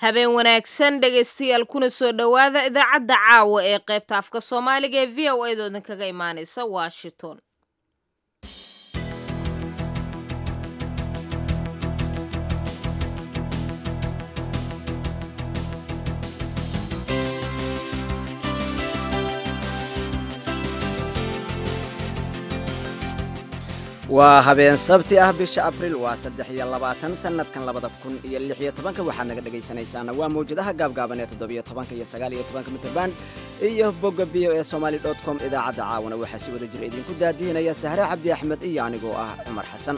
habeen wanaagsan dhegaystayaal kuna soo dhowaada idaacadda caawa ee qaybta afka soomaaliga ee v o edaodin kaga imaanaysa washington waa habeen sabti ah bisha abril waa saddex iyo labaatan sanadkan labada kun iyo lix iyo tobanka waxaad naga dhegaysanaysaana waa mawjadaha gaabgaaban ee toddobiyo tobanka iyo sagaal iyo tobanka mitrband iyo bogga v o e somaali dot com idaacadda caawana waxaa si wada jir idinku daadihinaya sahre cabdi axmed iyo anigoo ah cumar xasan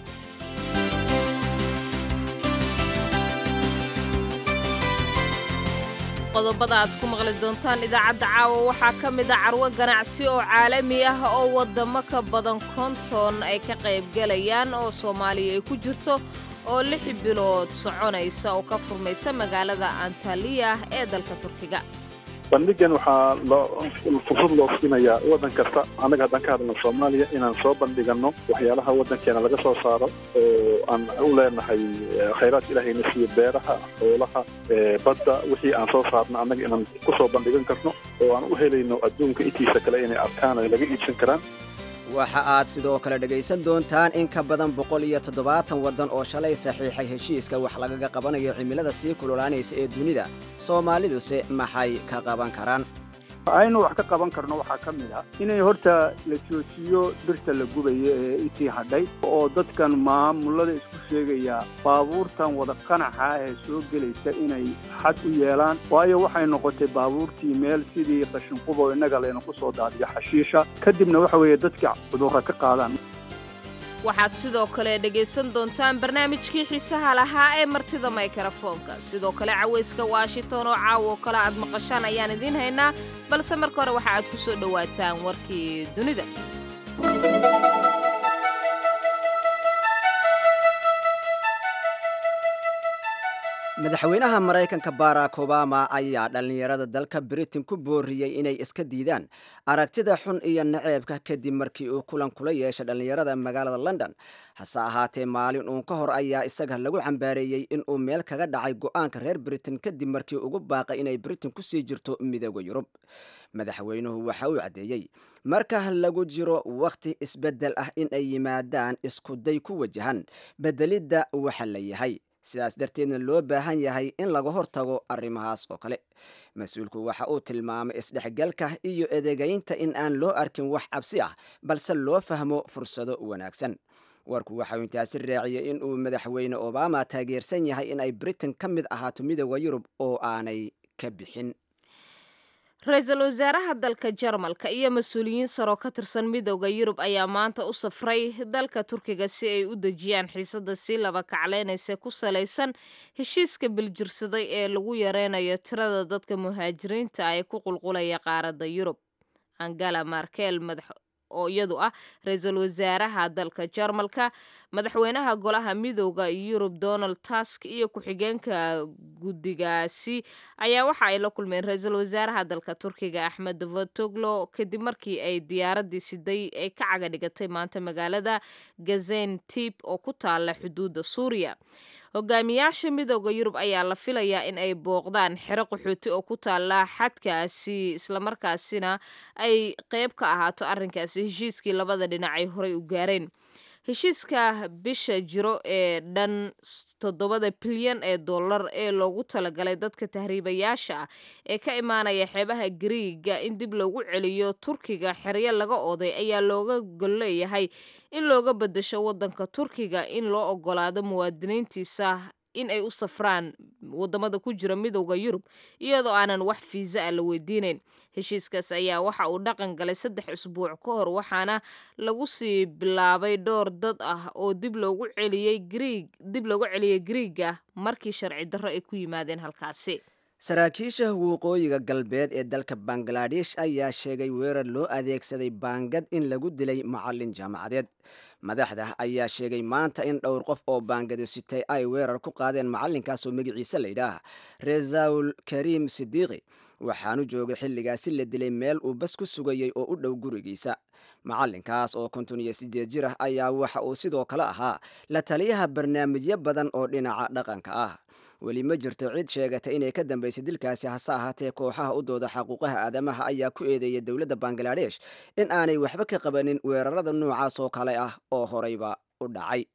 qodobada aad ku maqli doontaan idaacadda caawa waxaa ka mid a carwo ganacsi oo caalami ah oo waddamo ka badan konton ay ka qaybgalayaan oo soomaaliya ay ku jirto oo lix bilood soconaysa oo ka furmaysa magaalada antaliya ee dalka turkiga bandhigan waxaa fursad loo siinayaa waddan kasta annaga haddaan ka hadlno soomaaliya inaan soo bandhigano waxyaalaha waddankeena laga soo saaro oo aan u leenahay khayraadka ilaahayna siiyo beeraha xoolaha badda wixii aan soo saarno annaga inaan ku soo bandhigan karno oo aan u helayno adduunka intiisa kale inay arkaan ay laga iibsan karaan waxa aad sidoo kale dhegaysan doontaan in ka badan boqol iyo toddobaatan waddan oo shalay saxiixay heshiiska wax lagaga qabanayo cimilada sii kululaanaysa ee dunida soomaaliduse maxay ka qaban karaan aynu wax ka qaban karno waxaa ka mid ah inay horta la joojiyo birta la gubayo ee intii hadhay oo dadkan maamulada isku sheegaya baabuurtan wada qanaxa ee soo gelaysa inay xad u yeelaan waayo waxay noqotay baabuurtii meel sidii qashinqubo innaga laynaku soo daadiyo xashiisha kadibna waxa weeye dadka cudurra ka qaadaan waxaad sidoo kale dhegaysan doontaan barnaamijkii xiisaha lahaa ee martida maykarafoonka sidoo kale cawayska washington oo caawo kale aad maqashaan ayaan idiin haynaa balse marka hore waxa aad ku soo dhowaataan warkii dunida madaxweynaha maraykanka barack obama ayaa dhallinyarada dalka britain ku booriyey inay iska diidaan aragtida xun iyo naceebka kadib markii uu kulan kula yeeshay dhallinyarada magaalada london hase ahaatee maalin uun ka hor ayaa isaga lagu cambaareeyey inuu meel kaga dhacay go'aanka reer britain kadib markii ugu baaqay inay britain kusii jirto midooda yurub madaxweynuhu waxa uu caddeeyey marka lagu jiro wakhti isbeddel ah in ay yimaadaan iskuday ku wajahan beddelidda waxa la yahay sidaas darteedna loo baahan yahay in laga hortago arrimahaas oo kale mas-uulku waxa uu tilmaamay isdhexgalka iyo edegaynta in aan loo arkin wax cabsi ah balse loo fahmo fursado wanaagsan warku waxauu intaasi raaciyey in uu madaxweyne obama taageersan yahay in ay britain ka mid ahaato midooda yurub oo aanay ka bixin ra-iisul wasaaraha dalka jarmalka iyo mas-uuliyiin saroo ka tirsan midooda yurub ayaa maanta u safray dalka turkiga si ay u dejiyaan xiisada sii laba kacleynaysa ku salaysan heshiiska biljirsaday ee lagu yareynayo tirada dadka muhaajiriinta ee ku qulqulaya qaaradda yurub angela markel madax oo iyadu ah ra-iisul wasaaraha dalka jarmalka madaxweynaha golaha midooda yurub donald tusk iyo ku-xigeenka guddigaasi ayaa waxa ay la kulmeen ra-iisul wasaaraha dalka turkiga axmed davotoglo kadib markii ay diyaaradii siday ay ka caga dhigatay maanta magaalada gazentib oo ku taala xuduudda suuriya hogaamiyaasha midooda yurub ayaa la filayaa in ay booqdaan xero qaxooti oo ku taala xadkaasi islamarkaasina ay qeyb ka ahaato arrinkaasi heshiiskii labada dhinac ay horey u gaareen heshiiska bisha jiro ee dhan toddobada bilyan ee dollar ee loogu talagalay dadka tahriibayaasha ah ee ka imaanaya xeebaha gariiga in dib loogu celiyo turkiga xeryo laga oday ayaa looga golleeyahay in looga bedasho waddanka turkiga in loo ogolaado muwaadiniintiisa in ay u safraan wadamada ku jira midooda yurub iyadoo aanan wax fiisa ah la weydiineyn heshiiskaas ayaa waxa uu dhaqan galay saddex isbuuc ka hor waxaana lagu sii bilaabay dhowr dad ah oo dib loogu celiyey griig dib loogu celiyey griiga markii sharci darro ay ku yimaadeen halkaasi saraakiisha waqooyiga galbeed ee dalka bangaladesh ayaa sheegay weerar loo adeegsaday baangad in lagu dilay macalin jaamacadeed madaxda ayaa sheegay maanta in dhowr qof oo baangado sitay ay weerar ku qaadeen macalinkaas oo magaciise layidhaah resaul kariim sidiiqi waxaanu joogay xilligaasi la dilay meel uu bas ku sugayey oo u dhow gurigiisa macalinkaas oo konton iyo sideed jir ah ayaa waxa uu sidoo kale ahaa la taliyaha barnaamijyo badan oo dhinaca dhaqanka ah weli ma jirto cid sheegata inay ka dambaysay dilkaasi hase ahaatee kooxaha u dooda xaquuqaha aadamaha ayaa ku eedeeyay dowladda bangaladesh in aanay waxba ka qabanin weerarada noocaas oo kale ah oo horeyba u dhacay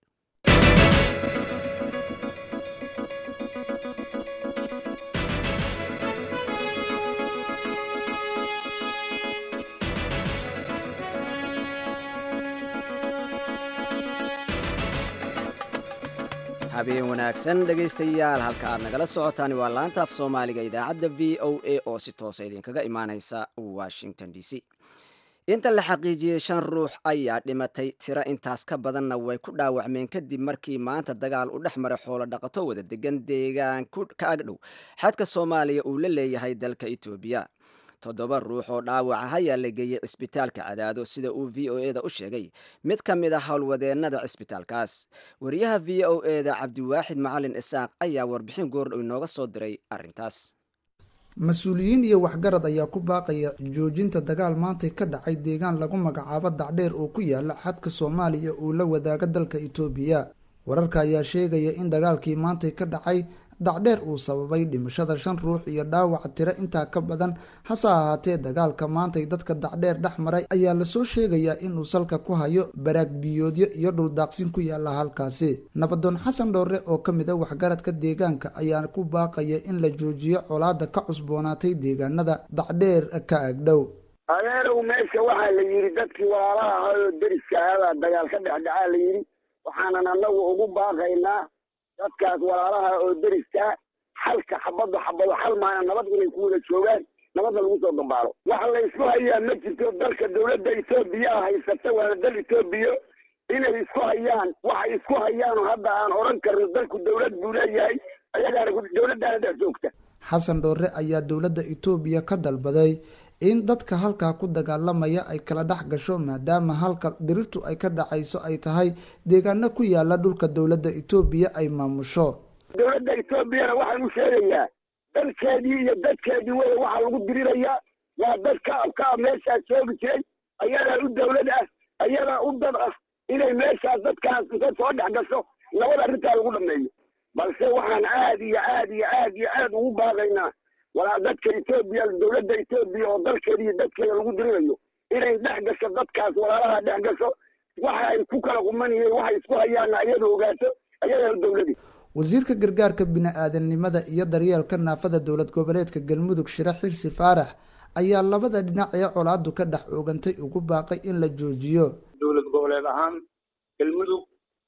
habeen wanaagsan dhegaystayaal halka aad nagala socotaan waa laanta af soomaaliga idaacadda v o a oo si toosa idinkaga imaaneysa washington d c inta la xaqiijiyey shan ruux ayaa dhimatay tiro intaas ka badanna way ku dhaawacmeen kadib markii maanta dagaal u dhex maray xoolo dhaqato wada degan deegaan ka agdhow xadka soomaaliya uu la leeyahay dalka etoobiya toddoba ruux oo dhaawaca ayaa la geeyey cisbitaalka cadaado sida uu v o eda u sheegay mid ka mid a howlwadeennada cisbitaalkaas wariyaha v o eda cabdiwaaxid macalin isaaq ayaa warbixin goordhow inooga soo diray arrintaas mas-uuliyiin iyo waxgarad ayaa ku baaqaya joojinta dagaal maantay ka dhacay deegaan lagu magacaabo dacdheer oo ku yaala xadka soomaaliya uu la wadaaga dalka itoobiya wararka ayaa sheegaya in dagaalkii maantay ka dhacay dacdheer uu sababay dhimashada shan ruux iyo dhaawaca tiro intaa ka badan hase ahaatee dagaalka maantay dadka dacdheer dhex maray ayaa lasoo sheegayaa inuu salka ku hayo baraag biyoodyo iyo dhuldaaqsin ku yaala halkaasi nabadoon xasan dhoore oo ka mid a waxgaradka deegaanka ayaa ku baaqaya in la joojiyo colaada ka cusboonaatay deegaanada dacdheer ka agdhow adeerow meesha waxaa la yidhi dadkii walaalaha ahaa oo deriska ahaabaa dagaal ka dhexdhacaa la yidhi waxaanan annagu ugu baaqaynaa dadkaas walaalaha oo deriskaa xalka xabadda xabado xal maana nabad inay ku wada joogaan nabadna lagu soo dambaalo waxa la isku hayaa ma jirto dalka dawladda etoobiya haysata waana dal etoobiya inay isku hayaan waxay isku hayaan hadda aan odhan karno dalku dawlad buu leeyahay ayagaana dawladdaana dhex joogta xasan dhoore ayaa dowladda etoobiya ka dalbaday in dadka halkaa ku dagaalamaya ay kala dhex gasho maadaama halka dirirtu ay ka dhacayso ay tahay deegaano ku yaala dhulka dowladda etoobiya ay maamusho dawladda etoobiyana waxaan u sheegayaa dalkeedii iyo dadkeedii wey waxaa lagu dirirayaa waa dad ka ka ah meeshaas joogi jiray ayadaa u dawlad ah ayadaa u dad ah inay meeshaas dadkaas inta soo dhex gasho nabad arrintaa lagu dhameeyo balse waxaan aad iyo aad iyo aad iyo aad ugu baaqaynaa walaa dadka etoobiya dawladda etoobiya oo dalkeeda iyo dadkeeda lagu dirirayo inay dhex gasho dadkaas walaalaha dhex gasho waxa ay ku kala qumanayeen waxay isku hayaana ayada ogaato ayadana dawladi wasiirka gargaarka bini-aadamnimada iyo daryeelka naafada dowlad goboleedka galmudug shire xirsi faarax ayaa labada dhinac ee colaadu ka dhex oogantay ugu baaqay in la joojiyo dowlad goboleed ahaan galmudug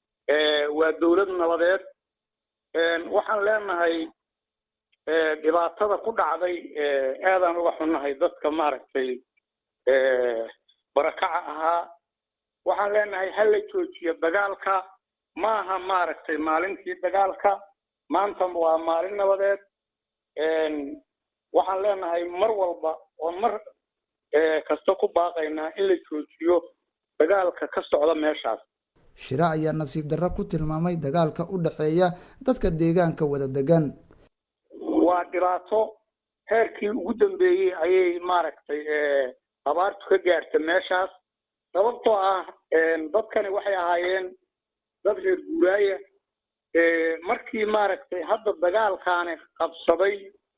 waa dowlad nabadeed waxaan leenahay dhibaatada ku dhacday aadaan uga xunnahay dadka maaragtay barakaca ahaa waxaan leenahay ha la joojiyo dagaalka maaha maaragtay maalintii dagaalka maanta waa maalin nabadeed waxaan leenahay mar walba oo mar kasta ku baaqaynaa in la joojiyo dagaalka ka socda meeshaas shire ayaa nasiib darro ku tilmaamay dagaalka u dhexeeya dadka deegaanka wada degan waa dhibaato heerkii ugu dambeeyey ayay maaragtay abaartu ka gaarta meeshaas sababtoo ah dadkani waxay ahaayeen dad reer guuraaya markii maaragtay hadda dagaalkaani qabsaday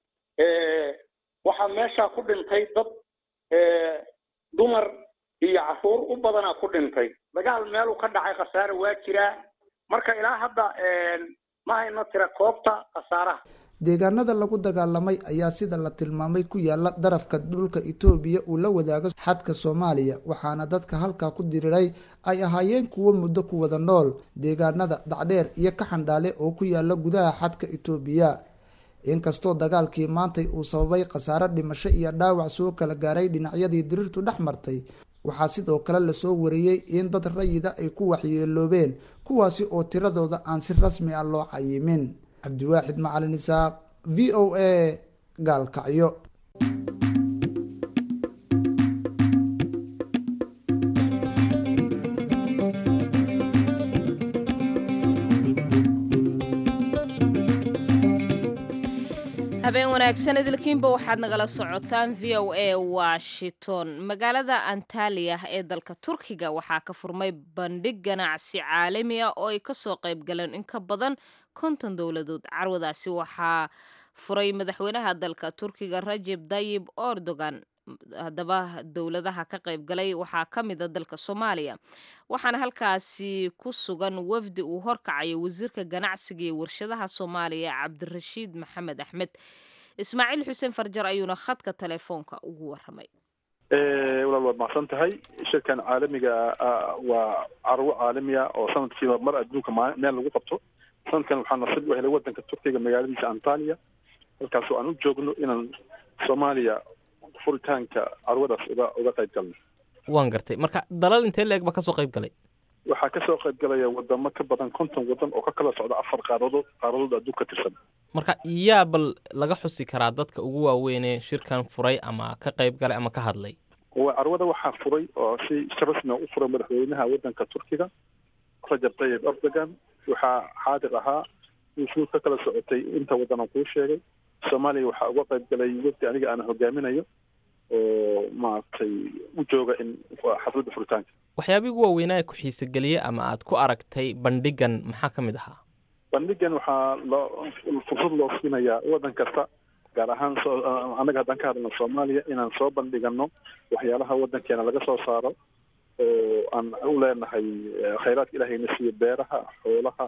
waxaa meeshaa ku dhintay dad dumar iyo caruur u badanaa ku dhintay dagaal meeluu ka dhacay khasaare waa jiraa marka ilaa hadda ma hayno tira koobta khasaaraha deegaanada lagu dagaalamay ayaa sida la tilmaamay ku yaala darafka dhulka etoobiya uu la wadaago xadka soomaaliya waxaana dadka halkaa ku diriray ay ahaayeen kuwo muddo ku wada nool deegaanada dacdheer iyo ka xandhaale oo ku yaala gudaha xadka etoobiya inkastoo dagaalkii maantay uu sababay khasaare dhimasho iyo dhaawac soo kala gaaray dhinacyadii dirirtu dhex martay waxaa sidoo kale lasoo wariyey in dad rayida ay ku waxyeeloobeen kuwaasi oo tiradooda aan si rasmi ah loo cayimin cabdiwaaxid macalin isaaq v o a gaalkacyo habeen wanaagsan idilkiinba waxaad nagala socotaan v o a washington magaalada antaliya ee dalka turkiga waxaa ka furmay bandhig ganacsi caalami ah oo ay kasoo qayb galeen in ka badan konton dowladood carwadaasi waxaa furay madaxweynaha dalka turkiga rajeb dayib erdogan haddaba dowladaha ka qayb galay waxaa ka mida dalka soomaaliya waxaana halkaasi ku sugan wafdi uu horkacayo wasiirka ganacsiga iyo warshadaha soomaaliya cabdirashiid maxamed axmed ismaaciil xuseen farjar ayuuna khadka telefoonka ugu waramay walaal waad macsan tahay shirkan caalamiga waa carwo caalamiya oo sanadkiiba mar adduunka meel lagu qabto sanadkan waxaa nasiib u helay wadanka turkiga magaaladiisa antaliya halkaasoo aan u joogno inaan soomaaliya furitaanka carwadaas uga uga qayb galno waan gartay marka dalal intee leeg ba kasoo qayb galay waxaa kasoo qayb galaya wadamo ka badan konton wadan oo ka kala socda afar qaaradood qaaradood adduun ka tirsan marka yaa bal laga xusi karaa dadka ugu waaweynee shirkan furay ama ka qayb galay ama ka hadlay carwada waxaa furay oo si rasmia u furay madaxweynaha wadanka turkiga rajab tayib erdogan waxaa xaadir ahaa wuxuu ka kala socotay inta wadan aan kuu sheegay soomaaliya waxaa uga qayb galay wafdi aniga aan hogaaminayo oo maaragtay u jooga in xafladda furitaanka waxyaabihii ugu waaweynaa ku xiisogeliye ama aad ku aragtay bandhigan maxaa ka mid ahaa bandhigan waxaa loo fursad loo siinayaa wadan kasta gaar ahaan annaga haddaan ka hadlno soomaaliya inaan soo bandhigano waxyaalaha wadankeena laga soo saaro oo aan u leenahay khayraadka ilahayna siiyo beeraha xoolaha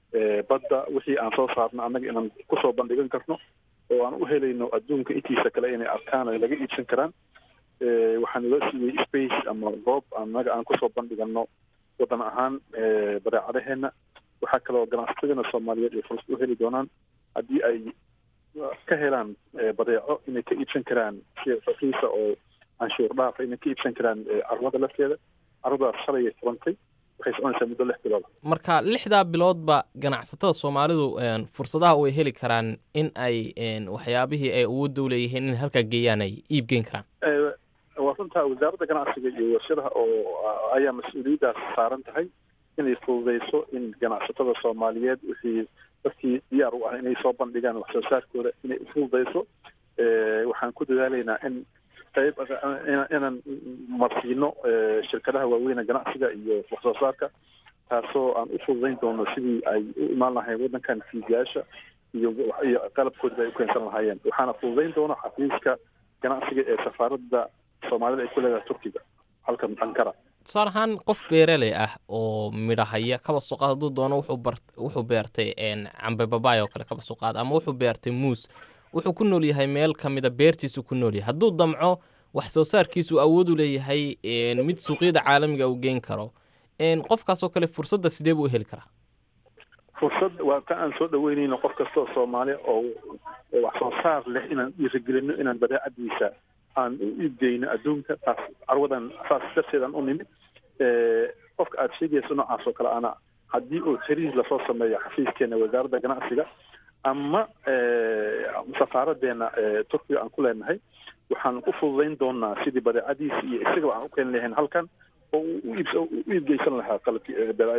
badda wixii aan soo saarno annaga inaan kusoo bandhigan karno oo aan u helayno adduunka intiisa kale inay arkaan ay laga iibsan karaan waxaan ila siiyey space ama goob annaga aan kusoo bandhigano wadan ahaan badeecadaheena waxaa kaloo ganacsatadana soomaaliyeed ay fursad u heli doonaan haddii ay ka helaan badeeco inay ka iibsan karaan si rakiisa oo canshuur dhaafa inay ka iibsan karaan carwada lafteeda carwadaas shalayay furantay waxay soconaysaa muddo lix bilood marka lixdaa biloodba ganacsatada soomaalidu fursadaha way heli karaan in ay waxyaabihii ay awoodda u leeyihiin in halkaa geeyaan ay iib geyn karaan waa runtaa wasaaradda ganacsiga iyo warshadaha oo ayaa mas-uuliyaddaas saaran tahay inay fududeyso in ganacsatada soomaaliyeed wixii dadkii diyaar u ah inay soo bandhigaan wax soo saarkooda inay ufududeyso waxaan ku dadaalaynaa in qayb inaan marsiino shirkadaha waaweyne ganacsiga iyo wax soo saarka taasoo aan u fududeyn doono sidii ay u imaan lahayn wadankan fiidiyaasha iyo iyo qalabkoodaba ay u keensan lahaayeen waxaana fududeyn doona xafiiska ganacsiga ee safaaradda soomaalida ay ku leedahay turkiga halkan ankara tusaale ahaan qof beeraley ah oo midhahaya kaba soo qaad hadduu doono wuxuu bar wuxuu beertay cambe babaay oo kale kaba soo qaad ama wuxuu beertay muus wuxuu ku nool yahay meel ka mida beertiisu ku nool yahay hadduu damco wax soo saarkiisu awood u leeyahay mid suuqyada caalamiga uu geyn karo qofkaasoo kale fursadda sidee buu u heli karaa fursad waa ka aan soo dhaweynayno qof kasta oo soomaali oo wax soo saar leh inaan dhiirigelino inaan badeecadiisa aan u iibgeyno adduunka taas carwadan saas darteedaan u nimid qofka aada sheegayso noocaas oo kale ana haddii uu xiriir lasoo sameeyo xafiiskeena wasaaradda ganacsiga ama safaaraddeena turkiga aan ku leenahay waxaan u fududeyn doonaa sidii badeecadiisa iyo isagaba aan u keeni lahayn halkan oo u iibgeysan lahaa qalabki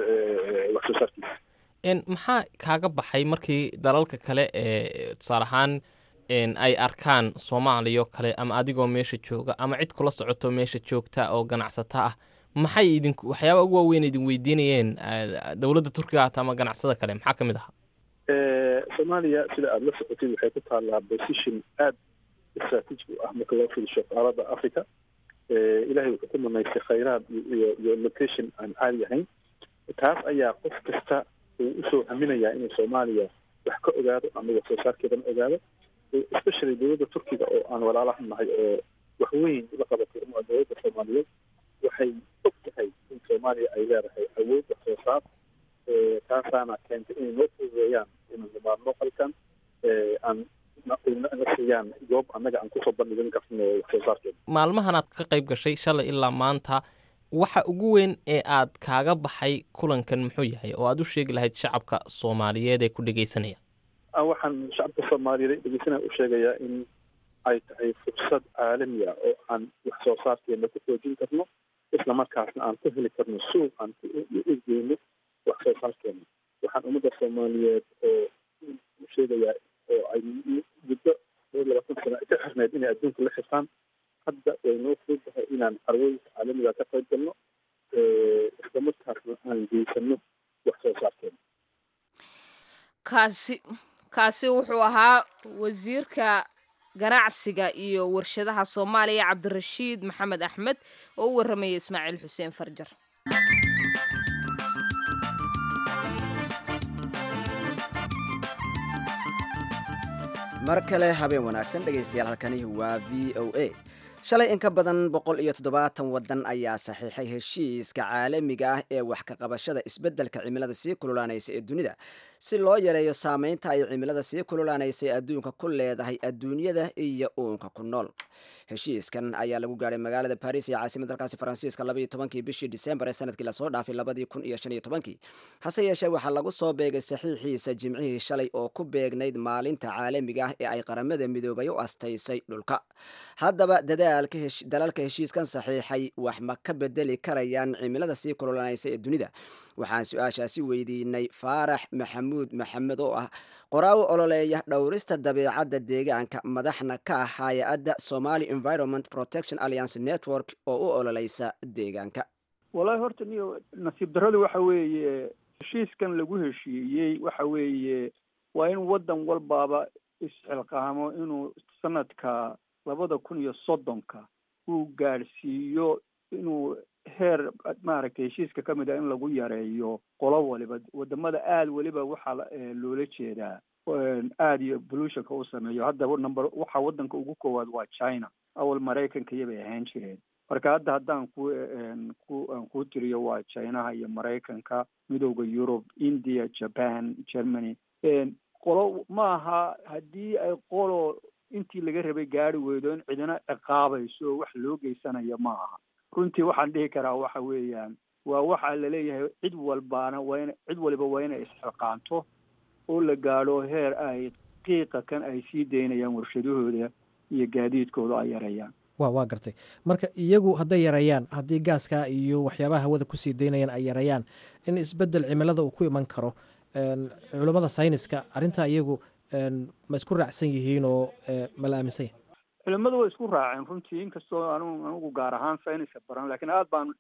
wax soo saarkiisa maxaa kaaga baxay markii dalalka kale ee tusaale ahaan ay arkaan soomaaliya oo kale ama adigoo meesha jooga ama cid kula socoto meesha joogta oo ganacsata ah maxay idin waxyaaba ugu waaweyn idin weydiinayeen dowladda turkiga hata ama ganacsada kale maxaa ka mid ahaa soomaaliya sida aada la socotid waxay ku taallaa position aada strategic u ah marka loo fiirsho qaaradda africa ilahay wuxuu ku manaystay khayraad iyo iyo location aan caadi ahayn taas ayaa qof kasta uu usoo haminayaa inuu soomaaliya wax ka ogaado ama wax soo saarkeedana ogaado especially dowladda turkiga oo aan walaalaha nahay oo wax weyn ula qabatay uma dowladda soomaaliyeed waxay og tahay in soomaaliya ay leedahay awood wax soo saar taasaana keentay inay noo fududeeyaan inaan nimaadno halkan aan na siiyaan goob annaga aan kusoo bandhigan karno wax soo saarkeeda maalmahan aad ka qayb gashay shalay ilaa maanta waxa ugu weyn ee aad kaaga baxay kulankan muxuu yahay oo aad u sheegi lahayd shacabka soomaaliyeed ee ku dhegeysanaya waxaan shacabka soomaaliyeed dhegeysanaya u sheegayaa in ay tahay fursad caalami ah oo aan wax soo saarkeena ku xoojin karno isla markaasna aan ku heli karno suuq aan u egeyno wax soo saarkeena waxaan ummadda soomaaliyeed oo u sheegayaa oo ay muddo adduunka la xirtaan hadda way noo fududahay inaan carwooyinka caalamiga ka qayb galno isla markaasna aan geysano wax soo saarkeena kaasi kaasi wuxuu ahaa wasiirka ganacsiga iyo warshadaha soomaaliya cabdirashiid maxamed axmed oo u warramaya ismaaciil xuseen farjar mar kale habeen wanaagsan dhegaystayaal halkani waa v o a shalay in ka badan boqol iyo toddobaatan waddan ayaa saxiixay heshiiska caalamiga ah ee wax ka qabashada isbeddelka cimilada sii kululaanaysa ee dunida si loo yareeyo saameynta ay cimilada sii kululaanaysa ee adduunka ku leedahay adduunyada iyo uunka ku nool heshiiskan ayaa lagu gaadhay magaalada baris ee caasimad dalkaasi faransiiska labaiyo tobankii bishii disembar ee sanadkii lasoo dhaafay labadii kun iyo shan iyo tobankii hase yeeshee waxaa lagu soo beegay saxiixiisa jimcihii shalay oo ku beegnayd maalinta caalamiga ah ee ay qaramada midoobay u astaysay dhulka haddaba dalalka heshiiskan saxiixay wax ma ka bedeli karayaan cimilada sii kululanaysa ee dunida waxaan su-aashaasi weydiinay faarax maxamuud maxamed oo ah qoraawo ololeeya dhowrista dabeecadda deegaanka madaxna ka ah hay-adda somali environment protection alliance network oo u ololeysa deegaanka wallaahi horta niyo nasiib darrada waxa weeye heshiiskan lagu heshiiyey waxa weeye waa in waddan walbaaba isxilqaamo inuu sanadka labada kun iyo soddonka uu gaadhsiiyo inuu heer maaragtay heshiiska ka mid ah in lagu yareeyo qolo waliba wadamada aada weliba waxaa loola jeedaa aada iyo bolutionka u sameeyo hadda number waxa waddanka ugu koowaad waa china awal maraykanka iyabay ahaan jireen marka hadda haddaan ku ku aan kuu tiriyo waa chinaha iyo maraykanka midowda yurub india japan germany qolo ma aha haddii ay qolo intii laga rabay gaari weydo in cidina ciqaabayso wax loo geysanayo ma aha runtii waxaan dhihi karaa waxa weeyaan waa waxa laleeyahay cid walbaana waa in cid waliba waa inay isxilqaanto oo la gaadho heer ay qiiqa kan ay sii daynayaan warshadahooda iyo gaadiidkooda ay yareeyaan wa waa gartay marka iyagu hadday yareeyaan haddii gaaskaa iyo waxyaabaha hawada kusii daynayaan ay yareeyaan in isbeddel cimilada uu ku iman karo culammada sayniska arrintaa iyagu ma isku raacsan yihiin oo ma la aaminsan yahay culimadu way isku raaceen runtii inkastoo anu anigu gaar ahaan sayniska baran lakiin aada baan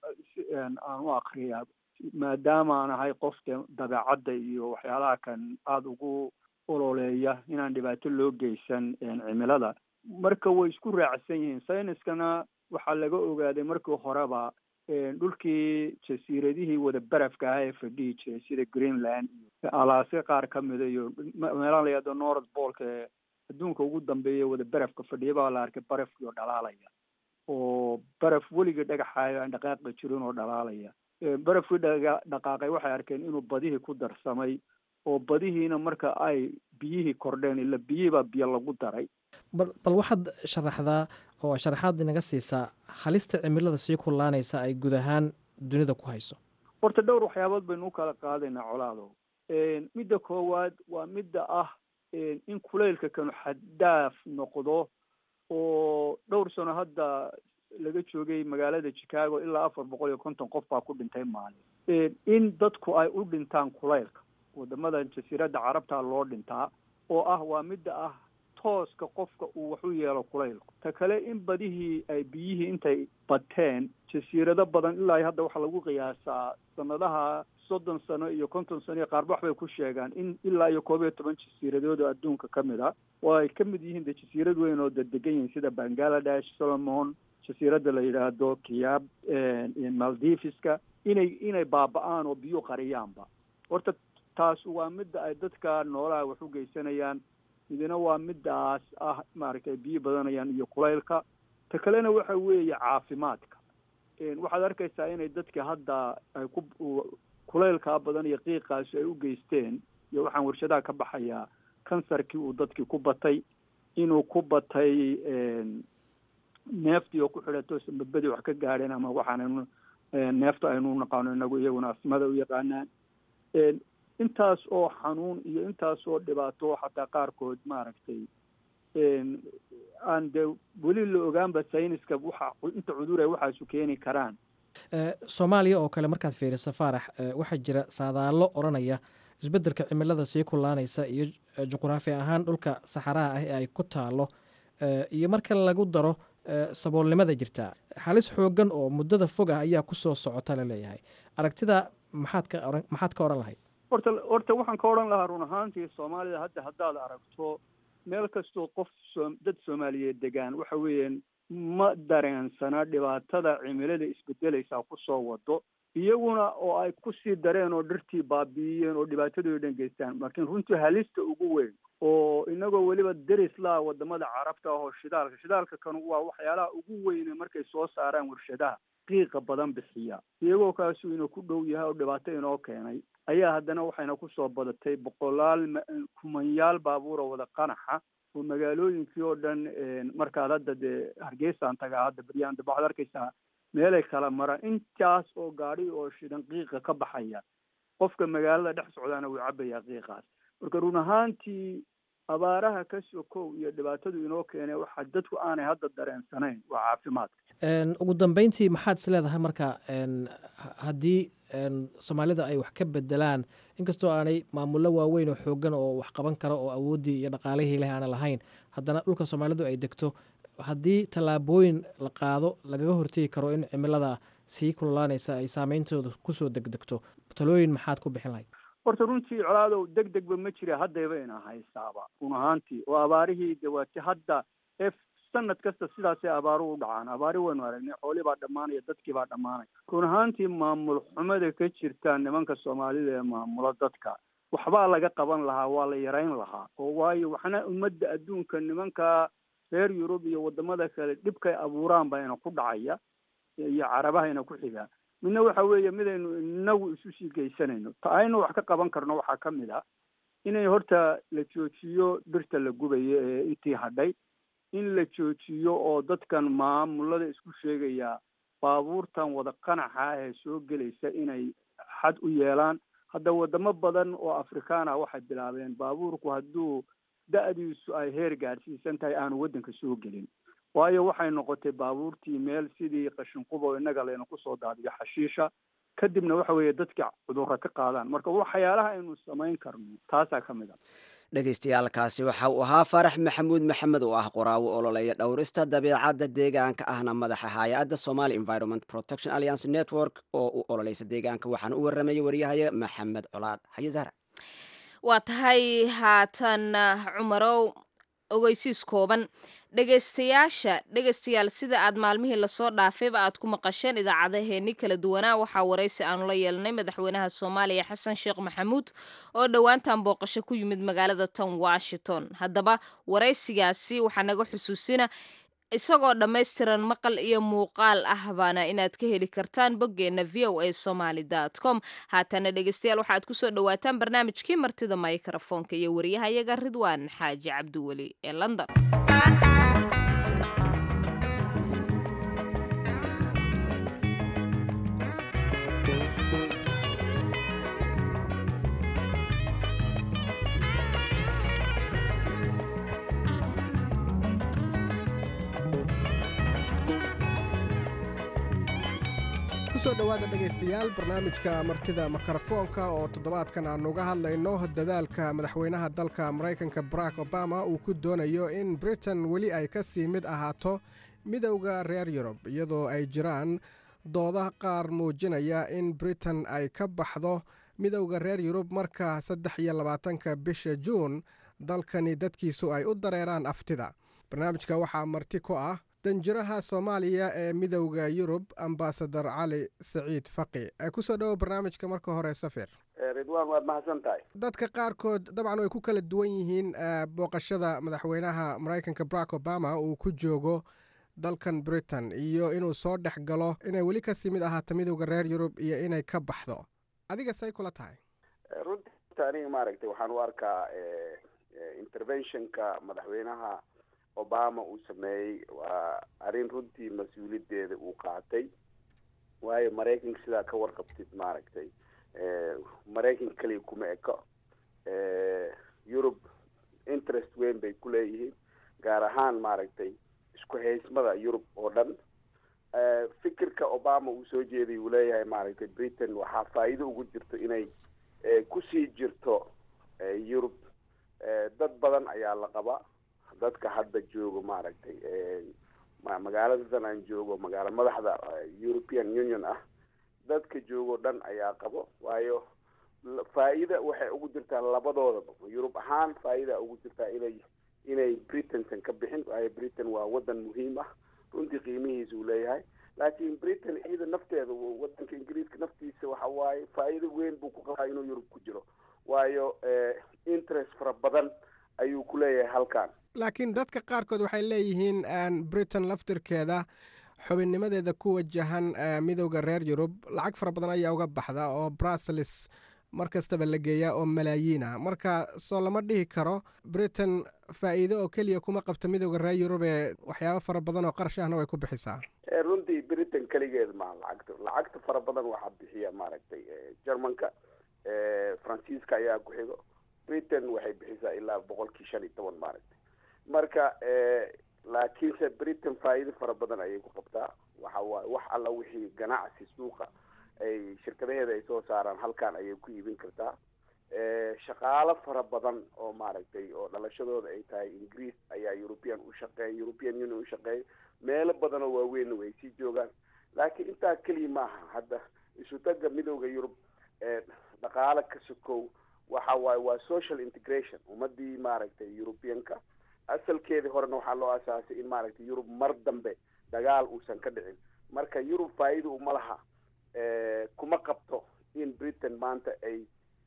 aan u akriyaa maadaama aan ahay qof de dabeecadda iyo waxyaalaha kan aada ugu ololeeya inaan dhibaato loo geysan cimilada marka way isku raacsan yihiin sayniskana waxaa laga ogaaday markii horeba dhulkii jasiiradihii wada barafka ah ee fadhihi jiray sida greenland iyo alaase qaar ka mida iyo meelaha la yahdo north bolka ee adduunka ugu dambeeya wada barafka fadhiya baa la arkay barafkii oo dhalaalaya oo baraf weligii dhagaxaayo aan dhaqaaqi jirin oo dhalaalaya barafkii dhaga dhaqaaqay waxay arkeen inuu badihii ku darsamay oo badihiina marka ay biyihii kordheen ila biyihii baa biyo lagu daray bal bal waxaad sharaxdaa oo sharaxaad inaga siisaa halista cimilada sii kullaanaysa ay guud ahaan dunida ku hayso horta dhowr waxyaabood baynu u kala qaadaynaa colaado midda koowaad waa midda ah in kulaylka kanu xaddaaf noqdo oo dhowr sano hadda laga joogay magaalada chicago ilaa afar boqol iyo konton qof baa ku dhintay maalin in dadku ay u dhintaan kulaylka wadamadan jasiiradda carabta loo dhintaa oo ah waa midda ah tooska qofka uu wax u yeelo kulaylku ta kale in badihii ay biyihii intay bateen jasiirado badan ilaa hadda waxaa lagu qiyaasaa sanadaha soddon sano iyo konton sano iyo qaarba waxbay ku sheegaan in ilaa iyo koob iyo toban jasiiradood oo adduunka ka mid a oo ay ka mid yihiin de jasiirad weyn oo dadegan yihiin sida bangaladesh solomon jasiiradda la yidhaahdo kiyaab maldiviska inay inay baaba-aan oo biyo qariyaanba horta taas waa midda ay dadka noolaha wax u geysanayaan midna waa midaas ah maaragtay biyo badanayaan iyo kulaylka ta kalena waxa weeye caafimaadka waxaad arkaysaa inay dadka hadda ay ku kulaylkaa badan iyo qiiqaasi ay u geysteen iyo waxaan warshadaha ka baxayaa kansarkii uu dadkii ku batay inuu ku batay neeftii oo ku xidhato sanbadbadii wax ka gaadheen ama waxaan neefta aynu naqaano inagu iyaguna asmada u yaqaanaan intaas oo xanuun iyo intaas oo dhibaato xataa qaarkood maaragtay aan dee weli la ogaanba sayniska waxa inta cudur ay waxaasu keeni karaan soomaaliya oo kale markaad fiiriso faarax waxaa jira saadaallo odhanaya isbeddelka cimilada sii kullaanaysa iyo juqraafi ahaan dhulka saxaraha ah ee ay ku taalo iyo marka lagu daro saboolnimada jirta halis xoogan oo muddada fog ah ayaa kusoo socota la leeyahay aragtida maxaad ka oran maxaad ka odhan lahayd horta horta waxaan ka odhan lahaa run ahaantii soomaalida hadda haddaad aragto meel kastoo qof soo dad soomaaliyeed degaan waxa weeyaan ma dareensana dhibaatada cimilada isbedelaysaa kusoo wado iyaguna oo ay kusii dareen oo dhirtii baabi'iyeen oo dhibaatadooda dhan geystaan laakiin runtii halista ugu weyn oo inagoo weliba deris laa wadamada carabta ah oo shidaalka shidaalka kan waa waxyaalaha ugu weyne markay soo saaraan warshadaha qiiqa badan bixiya iyagoo kaasuu ina ku dhow yahay oo dhibaato inoo keenay ayaa haddana waxayna kusoo badatay boqolaal kumanyaal baabuur oo wada qanaxa oo magaalooyinkii oo dhan markaad hadda dee hargeysaan tagaa hadda beryaan daba waxaad arkaysaa meelay kala maraan intaas oo gaadhi oo shidan qiiqa ka baxaya qofka magaalada dhex socdaana wuu cabayaa qiiqaas marka run ahaantii abaaraha ka sokow iyo dhibaatadu inoo keenay waxa dadku aanay hadda dareensanayn waa caafimaadka ugu dambeyntii maxaad is leedahay marka haddii soomaalida ay wax ka bedelaan inkastoo aanay maamullo waaweyn oo xoogan oo wax qaban kara oo awooddii iyo dhaqaalihii leh aana lahayn haddana dhulka soomaalidu ay degto haddii tallaabooyin la qaado lagaga hortegi karo in cimilada sii kululaanaysa ay saameyntooda kusoo degdegto talooyin maxaad ku bixin lahayd horta runtii colaadow deg degba ma jira haddayba ina haysaaba run ahaantii oo abaarihii de waati hadda f sanad kasta sidaasay abaaruhu u dhacaan abaari waynu aragnay xoolii baa dhammaanaya dadkii baa dhammaanaya run ahaantii maamul xumada ka jirta nimanka soomaalida ee maamula dadka waxbaa laga qaban lahaa waa la yarayn lahaa oo waayo waxna ummadda adduunka nimanka reer yurub iyo wadamada kale dhibkay abuuraan baa ina ku dhacaya iyo carabahayna ku xigaa midna waxa weeye midaynu inagu isu sii geysanayno ta aynu wax ka qaban karno waxaa ka mid a inay horta la joojiyo birta la gubayo ee intii hadhay in la joojiyo oo dadkan maamulada isku sheegaya baabuurtan wada qanaxa ah ee soo gelaysa inay xad u yeelaan hadda wadamo badan oo afrikaan ah waxay bilaabeen baabuurku hadduu da-diisu ay heer gaadhsiisan tahay aanu waddanka soo gelin waayo waxay noqotay baabuurtii meel sidii qashinqubo innaga layna kusoo daadiyo xashiisha kadibna waxa weeye dadka cudurro ka qaadaan marka waxyaalaha aynu samayn karno taasaa ka mid a dhegaystayaaalkaasi waxa uu ahaa faarax maxamuud maxamed oo ah qoraawo ololeeya dhowrista dabeecadda deegaanka ahna madaxa hay-adda somali environment protection alliance network oo u ololeysa deegaanka waxaana u warramayay waryahaya maxamed colaad haye zahra waa tahay haatan cumarow ogeysiis kooban dhegaystayaasha dhegaystayaal sida aad maalmihii lasoo dhaafayba aad ku maqasheen idaacadaheenni kala duwanaa waxaa waraysi aanu la yeelnay madaxweynaha soomaaliya xasan sheekh maxamuud oo dhowaantan booqasho ku yimid magaalada tan washington haddaba waraysigaasi waxaa naga xusuusina isagoo dhammaystiran maqal iyo muuqaal ah baana inaad ka heli kartaan boggeenna v o a somaly com haatana dhegeystayaal waxaad kusoo dhowaataan barnaamijkii martida mikrofoonka iyo wariyahayaga ridwaan xaaji cabdiweli ee london kusoo dhowaada dhegaystayaal barnaamijka martida mikrofoonka oo toddobaadkan aanu uga hadlayno dadaalka madaxweynaha dalka maraykanka barack obama uu ku doonayo in britain weli ay ka sii mid ahaato midowda reer yurub iyadoo ay jiraan dooda qaar muujinaya in britain ay ka baxdo midowda reer yurub marka saddex iyo labaatanka bisha juun dalkani dadkiisu ay u dareeraan aftida barnaamijka waxaa marti ku ah danjiraha soomaaliya ee midowda yurub ambasador cali saciid faqi kusoo dhowo barnaamijka marka hore safir ridwaan waad mahadsan tahay dadka qaarkood dabcan way ku kala duwan yihiin booqashada madaxweynaha maraykanka barack obama uu ku joogo dalkan britain iyo inuu soo dhex galo inay weli kasii mid ahaato midowda reer yurub iyo inay ka baxdo adiga say kula tahay runtii aniga maaragtay waxaan u arkaa interventionka madaxweynaha obama uu sameeyey waa arrin runtii mas-uuliyadeeda uu qaatay waayo maraykanka sidaa ka warqabtid maaragtay maraykan keliya kuma eko yurub interest weyn bay ku leeyihiin gaar ahaan maaragtay isku haysmada yurub oo dhan fikirka obama uu soo jeeday uu leeyahay maaragtay britain waxaa faa'iido ugu jirto inay kusii jirto yurub dad badan ayaa la qaba dadka hadda joogo maaragtay magaaladadan aan joogo magaalo madaxda european union ah dadka joogo dhan ayaa qabo waayo faa-ida waxay ugu jirtaa labadoodaba yurub ahaan faa-ida ugu jirtaa inay inay britainsan ka bixin waayo britain waa wadan muhiim ah runtii qiimihiisa uu leeyahay laakiin britain iyada nafteeda wadanka ingiriiska naftiisa waxa waaye faa-iido weyn buu ku qabaa inuu yurub ku jiro waayo interest fara badan ayuu ku leeyahay halkan laakiin dadka qaarkood waxay leeyihiin britain laftirkeeda xubinnimadeeda ku wajahan midowda reer yurub lacag fara badan ayaa uga baxda oo brussels mar kastaba la geeyaa oo malaayiin ah marka soo lama dhihi karo britain faa-iido oo keliya kuma qabta midowda reer yurub ee waxyaabo fara badan oo qarash ahna way ku bixisaa runtii britain keligeed maa lacagta lacagta fara badan waxaa bixiya maaragtay germanka faransiiska ayaa ku xigo britain waxay bixisaa ilaa boqolkii shan iyo toban maaragtay marka laakiinse britain faa-iido fara badan ayay ku qabtaa waxa waaye wax alla wixii ganacsi suuqa ay shirkadaheeda ay soo saaraan halkan ayay ku iibin kartaa shaqaalo fara badan oo maaragtay oo dhalashadooda ay tahay ingiriis ayaa european ushaqeeya european union ushaqeeya meelo badan oo waaweynna way sii joogaan laakiin intaa keliya maaha hadda isutaga midowda yurub dhaqaale ka sokow waxa waaye waa social integration ummadii maaragtay europeanka asalkeedii horena waxaa loo asaasay in maaragtay yurub mar dambe dagaal uusan ka dhicin marka yurub faa-ida uma laha kuma qabto in britain maanta ay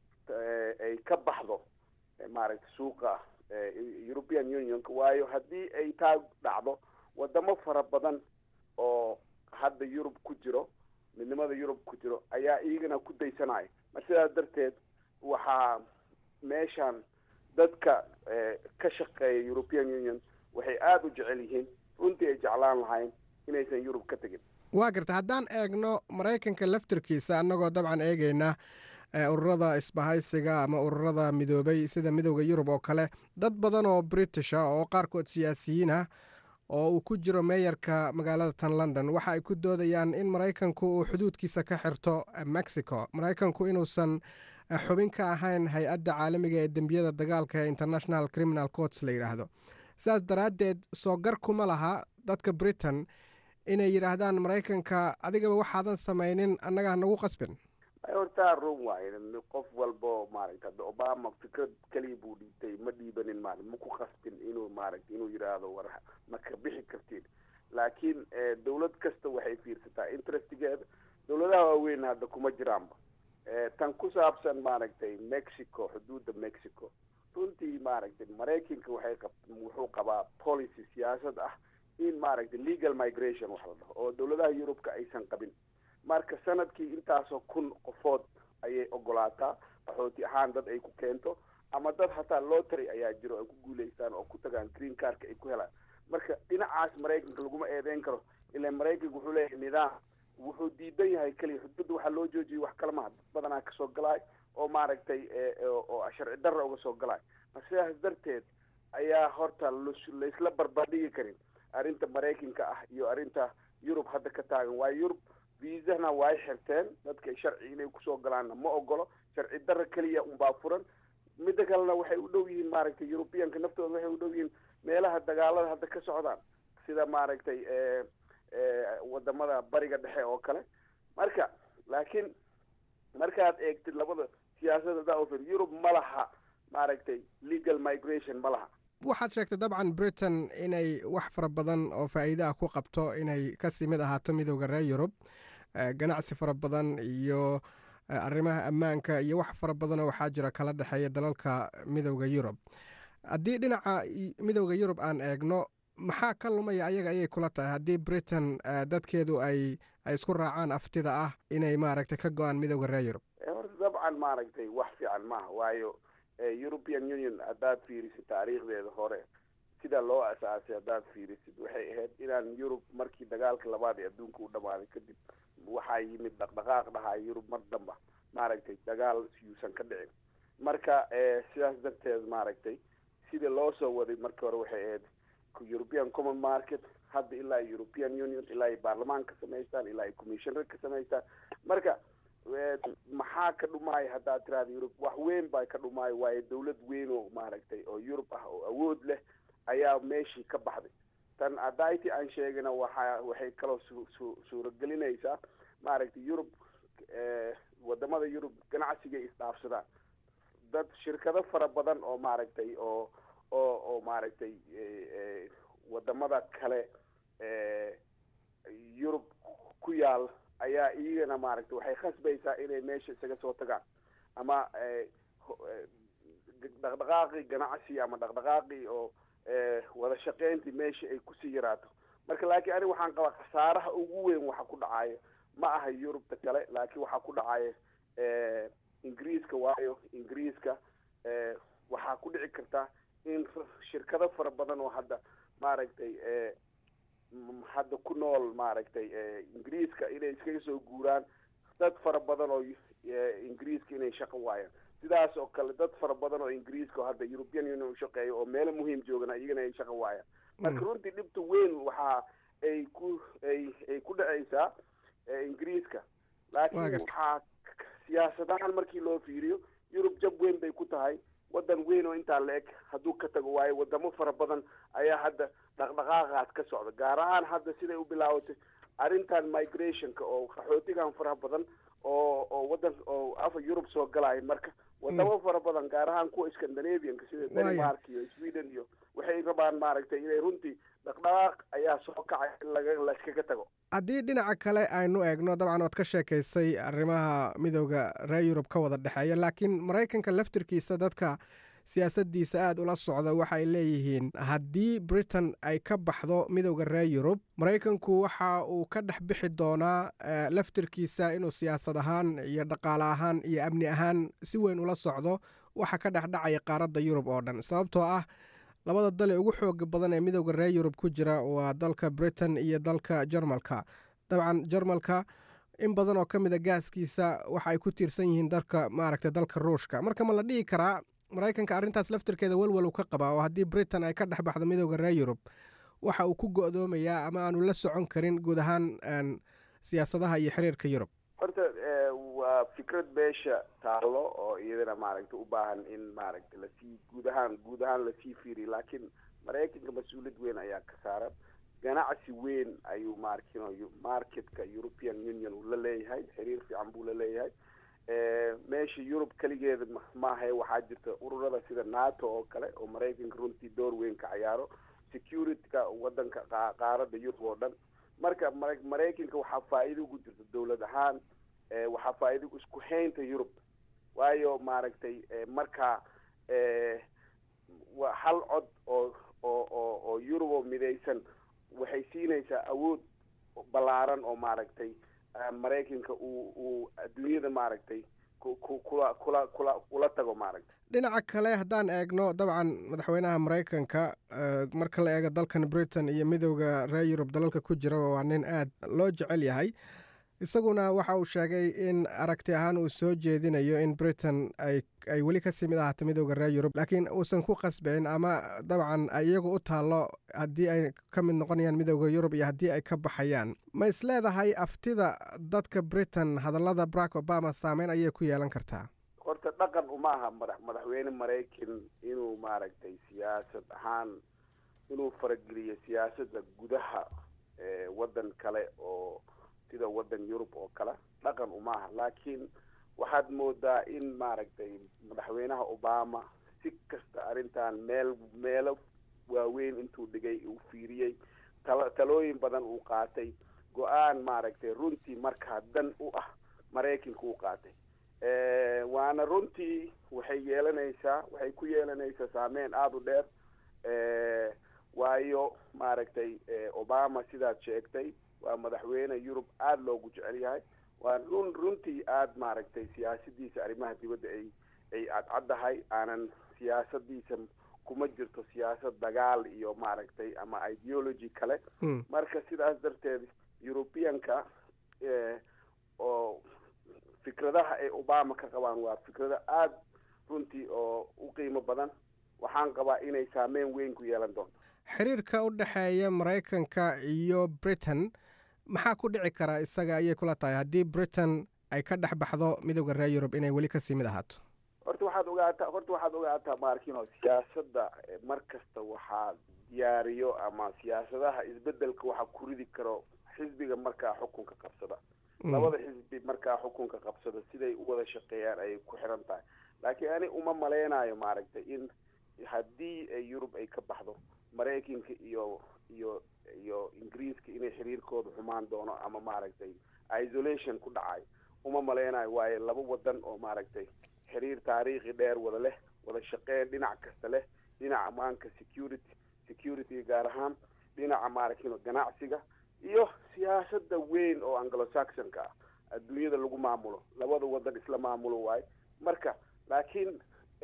ay ka baxdo maaragtay suuqa european unionka waayo haddii ay taa dhacdo wadamo fara badan oo hadda yurub ku jiro midnimada yurub ku jiro ayaa iyagana ku daysanaya mar sidaas darteed waxaa meeshan dadka ka shaqeeya european union waxay aada u jecel yihiin runtii ay jeclaan lahayn inaysan yurub ka tegin waa garta haddaan eegno maraykanka laftirkiisa annagoo dabcan eegayna ururada isbahaysiga ama ururada midoobay sida midowda yurub oo kale dad badan oo british ah oo qaarkood siyaasiyiin ah oo uu ku jiro meeyarka magaalada tan london waxa ay ku doodayaan in maraykanku uu xuduudkiisa ka xirto mexico maraykanku inuusan xubin ka ahayn hay-adda caalamiga ee dembiyada dagaalka ee international criminal courts la yidhaahdo sidaas daraaddeed soo gar kuma laha dadka britain inay yidhaahdaan maraykanka adigaba waxaadan samaynin annaga hanagu qasbin hortaa run waaye qof walbo maaragta hadda obama fikrad keliya buu dhiibtay ma dhiibanin maarata ma ku qasbin inuu maaragta inuu yidhaahdo war ma ka bixi kartiin laakiin dawlad kasta waxay fiirsataa interestigeeda dawladaha waaweyn hadda kuma jiraanba tan ku saabsan maaragtay mexico xuduudda mexico runtii maaragtay maraykanka waxay qab wuxuu qabaa policy siyaasad ah in maaragtay legal migration wax la dhaho oo dawladaha yurubka aysan qabin marka sanadkii intaasoo kun qofood ayay ogolaataa qaxooti ahaan dad ay ku keento ama dad hataa lotary ayaa jiro ay ku guulaystaan oo ku tagaan green carka ay ku helaan marka dhinacaas maraykanka laguma eedeyn karo ilaa maraykanka wuxuu leeyahay nidaam wuxuu diidan yahay keliya xuduudda waxaa loo joojiyay wax kale maha dad badanaa kasoo galaay oo maaragtay oo sharci darra uga soo galaay mar sidaas darteed ayaa horta laysla barbardhigi karin arrinta maraykanka ah iyo arrinta yurub hadda ka taagan waayo yurub viisana way xirteen dadka sharci inay kusoo galaanna ma ogolo sharci darra keliya unbaa furan midda kalena waxay u dhow yihiin maaragtay yurubiyanka naftooda waxay u dhow yihiin meelaha dagaalada hadda ka socdaan sida maaragtay wadamada bariga dhexe oo kale marka laakiin markaad eegtid labada siyaasada daofer yurub ma laha maaragtay legal migration ma laha waxaad sheegtay dabcan britain inay wax fara badan oo faa'iide ah ku qabto inay kasii mid ahaato midowda reer yurub ganacsi fara badan iyo arrimaha ammaanka iyo wax fara badanoo waxaa jira kala dhexeeya dalalka midowda yurub haddii dhinaca midowda yurub aan eegno maxaa ka lumaya ayaga ayay kula tahay haddii britain dadkeedu ay ay isku raacaan aftida ah inay maaragtay ka go-aan midowda reer yurub horta dabcan maaragtay wax fiican maaha waayo european union haddaad fiirisid taariikhdeeda hore sida loo asaasay haddaad fiirisid waxay ahayd inaan yurub markii dagaalka labaad ee adduunka u dhamaaday kadib waxaa yimid dhaqdhaqaaq dhahaa yurub mar damba maaragtay dagaal yuusan ka dhicin marka sidaas darteed maaragtay sida loo soo waday markii hore waxay ahayd european common market hadda ilaa european union ilaa ay baarlamaan ka samaystaan ilaa ay commissioner ka samaystaan marka maxaa ka dhumaaya haddaad tiraada yurub wax weyn baa ka dhumaayo waayo dawlad weyn oo maaragtay oo yurub ah oo awood leh ayaa meeshii ka baxday tan adayti aan sheegina waxa waxay kaloo su su suuragelinaysaa maaragtay yurub wadamada yurub ganacsigay isdhaafsadaan dad shirkado fara badan oo maaragtay oo oo oo maaragtay wadamada kale yurub ku yaal ayaa iyagana maaragtay waxay khasbaysaa inay meesha isaga soo tagaan ama dhaqdhaqaaqii ganacsi ama dhaqdhaqaaqii oo wada shaqeyntii meesha ay kusii yaraato marka laakiin aniga waxaan qabaa khasaaraha ugu weyn waxa ku dhacaya ma aha yurubta kale laakiin waxaa ku dhacaya ingiriiska waayo ingiriiska waxaa ku dhici karta in shirkado fara badan oo hadda maaragtay hadda ku nool maaragtay ingiriiska inay iskaga soo guuraan dad fara badan oo ingiriiska inay shaqo waayaan sidaas oo kale dad fara badan oo ingiriiska oo hadda european union u shaqeeya oo meelo muhiim joogana iyagana ay shaqo waayaan marka runtii dhibta weyn waxa ay ku ay ay ku dhacaysaa ingiriiska laakiin waxaa siyaasadahaan markii loo fiiriyo yurub jab weyn bay ku tahay waddan weyn oo intaa la eg hadduu ka tago waayo wadamo fara badan ayaa hadda dhaqdhaqaaqaas ka socda gaar ahaan hadda siday u bilaabatay arrintan migrationka oo qaxootigan faraha badan oo oo waddan oo afa yurub soo galaya marka wadamo fara badan gaar ahaan kuwa scandinavianka sida denmark iyo sweden iyo waxay rabaan maaragtay inay runtii dhaqdhaqaaq ayaa soo kacay in laga layskaga tago haddii dhinaca kale aynu eegno dabcan ood ka sheekaysay arrimaha midooda reer yurub ka wada dhexeeya laakiin maraykanka laftirkiisa dadka siyaasaddiisa aada ula socda waxay leeyihiin haddii britain ay ka baxdo midooda reer yurub maraykanku waxa uu ka dhex bixi doonaa laftirkiisa inuu siyaasad ahaan iyo dhaqaale ahaan iyo amni ahaan si weyn ula socdo waxa ka dhex dhacaya qaaradda yurub oo dhan sababtoo ah labada dal ee ugu xooga badan ee midooda reer yurub ku jira waa dalka britain iyo dalka jarmalka dabcan jarmalka in badan oo ka mid a gaaskiisa waxa ay ku tiirsan yihiin dalka maaragtay dalka ruushka marka ma la dhihi karaa maraykanka arrintaas laftirkeeda welwel uu ka qabaa oo haddii britain ay ka dhex baxdo midooda reer yurub waxa uu ku go'doomayaa ama aanu la socon karin guud ahaan siyaasadaha iyo xiriirka yurub horta waa fikrad beesha taallo oo iyadana maaragtay u baahan in maaragtay lasii guud ahaan guud ahaan lasii fiiriyo laakiin maraykanka mas-uuliyad weyn ayaa ka saaran ganacsi weyn ayuu maarkino marketka european union uu la leeyahay xiriir fiican buu la leeyahay meesha yurub keligeeda maahae waxaa jirta ururada sida nato oo kale oo maraykanka runtii door weyn ka cayaaro securityka wadanka qaaradda yurub oo dhan marka maraykanka waxaa faa'iido ugu jirta dowlad ahaan waxaa faa'iido isku haynta yurub waayo maaragtay markaa waa hal cod oo oo oo oo yurub oo midaysan waxay siinaysaa awood ballaaran oo maaragtay maraykanka uu uu adduunyada maaragtay kula kula kula ula tago maaragtay dhinaca kale haddaan eegno dabcan madaxweynaha maraykanka marka la eego dalkan britain iyo midooda reer yurub dalalka ku jira waa nin aad loo jecel yahay isaguna waxa uu sheegay in aragti ahaan uu soo jeedinayo in britain ay ay weli kasii mid ahaato midooda reer yurub laakiin uusan ku qasbayn ama dabcan iyagu u taallo haddii ay ka mid noqonayaan midooda yurub iyo haddii ay ka baxayaan ma is leedahay aftida dadka britain hadallada barack obama saameyn ayay ku yeelan kartaa horta dhaqan uma aha madax madaxweyne maraykan inuu maaragtay siyaasad ahaan inuu farageliyo siyaasadda gudaha waddan kale oo sida waddan yurub oo kale dhaqan uma aha laakiin waxaad moodaa in maaragtay madaxweynaha obama si kasta arrintan meel meelo waaweyn intuu dhigay uu fiiriyey tala talooyin badan uu qaatay go-aan maaragtay runtii markaa dan u ah maraykanka uu qaatay waana runtii waxay yeelanaysaa waxay ku yeelanaysaa saameyn aada u dheer waayo maaragtay obama sidaad sheegtay waa madaxweyne yurub aada loogu jecel yahay waa run runtii aada maaragtay siyaasadiisa arrimaha dibadda ay ay cadcaddahay aanan siyaasadiisa kuma jirto siyaasad dagaal iyo maaragtay ama ideology kale marka sidaas darteed europeanka oo fikradaha ay obama ka qabaan waa fikrado aada runtii oo u qiimo badan waxaan qabaa inay saameyn weyn ku yeelan doonto xiriirka u dhexeeya maraykanka iyo britain maxaa ku dhici karaa isaga ayay kula tahay haddii britain ay ka dhex baxdo midooda reer yurub inay weli kasii mid ahaato horta waxaad ogaataa horta waxaad ogaataa maarkino siyaasadda mar kasta waxaa diyaariyo ama siyaasadaha isbedelka waxaa ku ridi karo xisbiga markaa xukunka qabsada labada xisbi markaa xukunka qabsada siday u wada shaqeeyaan ayay ku xiran tahay laakiin ani uma maleynayo maaragtay in haddii yurub ay ka baxdo maraykanka iyo iyo iyo ingiriiska inay xiriirkooda xumaan doono ama maaragtay isolation ku dhacayo uma maleynayo waayo laba wadan oo maaragtay xiriir taariikhi dheer wada leh wada shaqeyn dhinac kasta leh dhinaca amaanka security security gaar ahaan dhinaca maaragtay ganacsiga iyo siyaasada weyn oo anglo saxonka ah adduunyada lagu maamulo labada wadan isla maamulo waayo marka laakiin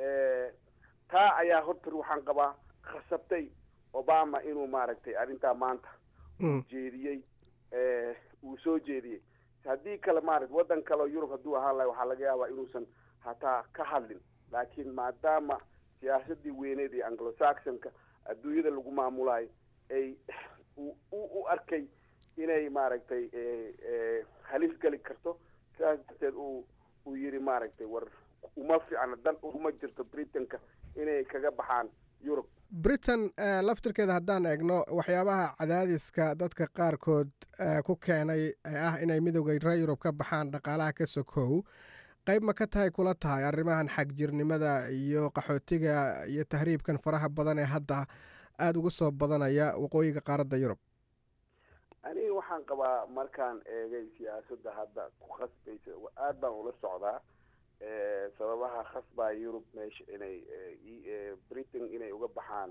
taa ayaa horta waxaan qabaa khasabtay obama inuu maaragtay arrintaa maanta uu jeediyey uu soo jeediyey haddii kale maarata waddan kale oo yurub hadduu ahaan lahay waxaa laga yaabaa inuusan hataa ka hadlin laakiin maadaama siyaasadii weyneed ee anglo saxonka adduunyada lagu maamulayo ay u arkay inay maaragtay halis geli karto sidaas darteed uu uu yidhi maaragtay war uma fiicna dan uma jirto britanka inay kaga baxaan yurub britain laftirkeeda haddaan eegno waxyaabaha cadaadiska dadka qaarkood ku keenay ee ah inay midowda reer yurub ka baxaan dhaqaalaha ka sokow qayb ma ka tahay kula tahay arrimahan xagjirnimada iyo qaxootiga iyo tahriibkan faraha badan ee hadda aada ugu soo badanaya waqooyiga qaaradda yurub aniga waxaan qabaa markaan eegay siyaasadda hadda ku khasbaysa aada baan ula socdaa sababaha khasbaa yurub meesha inay britain inay uga baxaan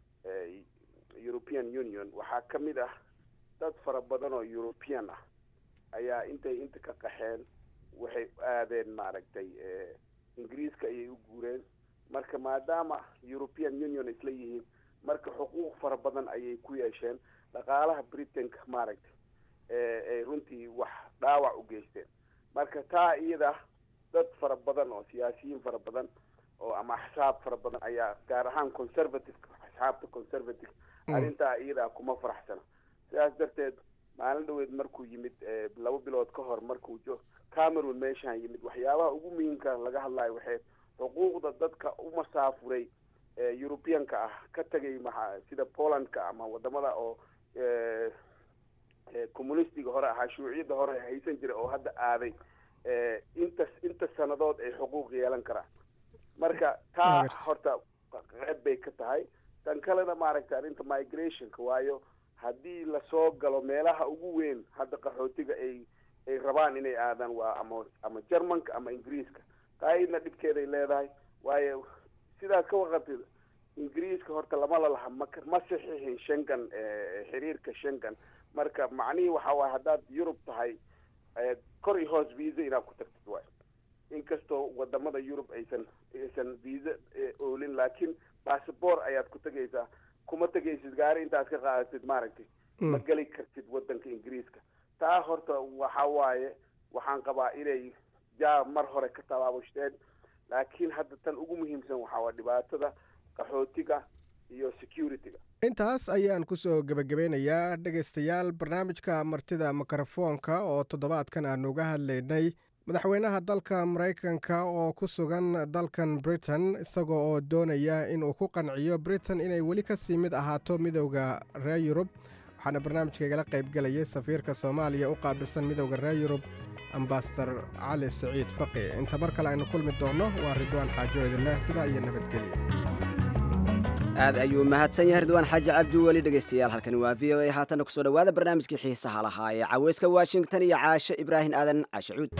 european union waxaa ka mid ah dad fara badan oo european ah ayaa intay inta ka qaxeen waxay aadeen maaragtay ingiriiska ayay u guureen marka maadaama european union isla yihiin marka xuquuq fara badan ayay ku yeesheen dhaqaalaha britainka maaragtay ay runtii wax dhaawac u geysteen marka taa iyada dad fara badan oo siyaasiyiin fara badan oo ama axsaab fara badan ayaa gaar ahaan conservative axsaabta conservative arrintaa iyadaa kuma faraxsana sidaas darteed maalin dhaweed markuu yimid laba bilood ka hor markuu jo cameroon meeshaan yimid waxyaabaha ugu muhiimka laga hadlayo waxay xuquuqda dadka u masaafuray europeanka ah ka tegay maa sida polandka ama wadamada oo communistiga hore ahaa shuuciyadda hore haysan jiray oo hadda aaday inta inta sanadood ay xuquuq yeelan karaan marka taa horta qeyb bay ka tahay tan kalena maaragtay arrinta migrationka waayo haddii lasoo galo meelaha ugu weyn hadda qaxootiga ay ay rabaan inay aadaan waa ama ama germanka ama ingiriiska taayidna dhibkeeday leedahay waayo sidaad ka waqatid ingiriiska horta lama lalaha ma ma saxiixin shengan xiriirka shengan marka macnihii waxa waay haddaad yurub tahay kor iyo hoos visa inaad ku tagtid waay inkastoo wadamada yurub aysan aysan visa oolin laakiin bassabor ayaad ku tegaysaa kuma tegaysid gaari intaad ka qaadatid maaragtay ma geli kartid wadanka ingiriiska taa horta waxa waaye waxaan qabaa inay jaa mar hore ka tabaabushteen laakiin hadda tan ugu muhiimsan waxaa waa dhibaatada qaxootiga iyo securityga intaas ayaan kusoo gebagabeynayaa dhegaystayaal barnaamijka martida mikrofoonka oo toddobaadkan aanu uga hadlaynay madaxweynaha dalka maraykanka oo ku sugan dalkan britain isagoo oo doonaya inuu ku qanciyo britain inay weli kasii mid ahaato midowda reer yurub waxaana barnaamijka igala qaybgelayay safiirka soomaaliya u qaabilsan midowda reer yurub ambasador cali siciid faqi inta mar kale aynu kulmi doonno waa ridwaan xaajo idinleh sidaa iyo nabadgelya aad ayuu mahadsan yahay ridwaan xaaji cabdi weli dhegaystayaal halkani waa v o a haatanna kusoo dhowaada barnaamijkii xiisaha lahaa ee caweyska washington iyo caashe ibraahim aadan caashe cuud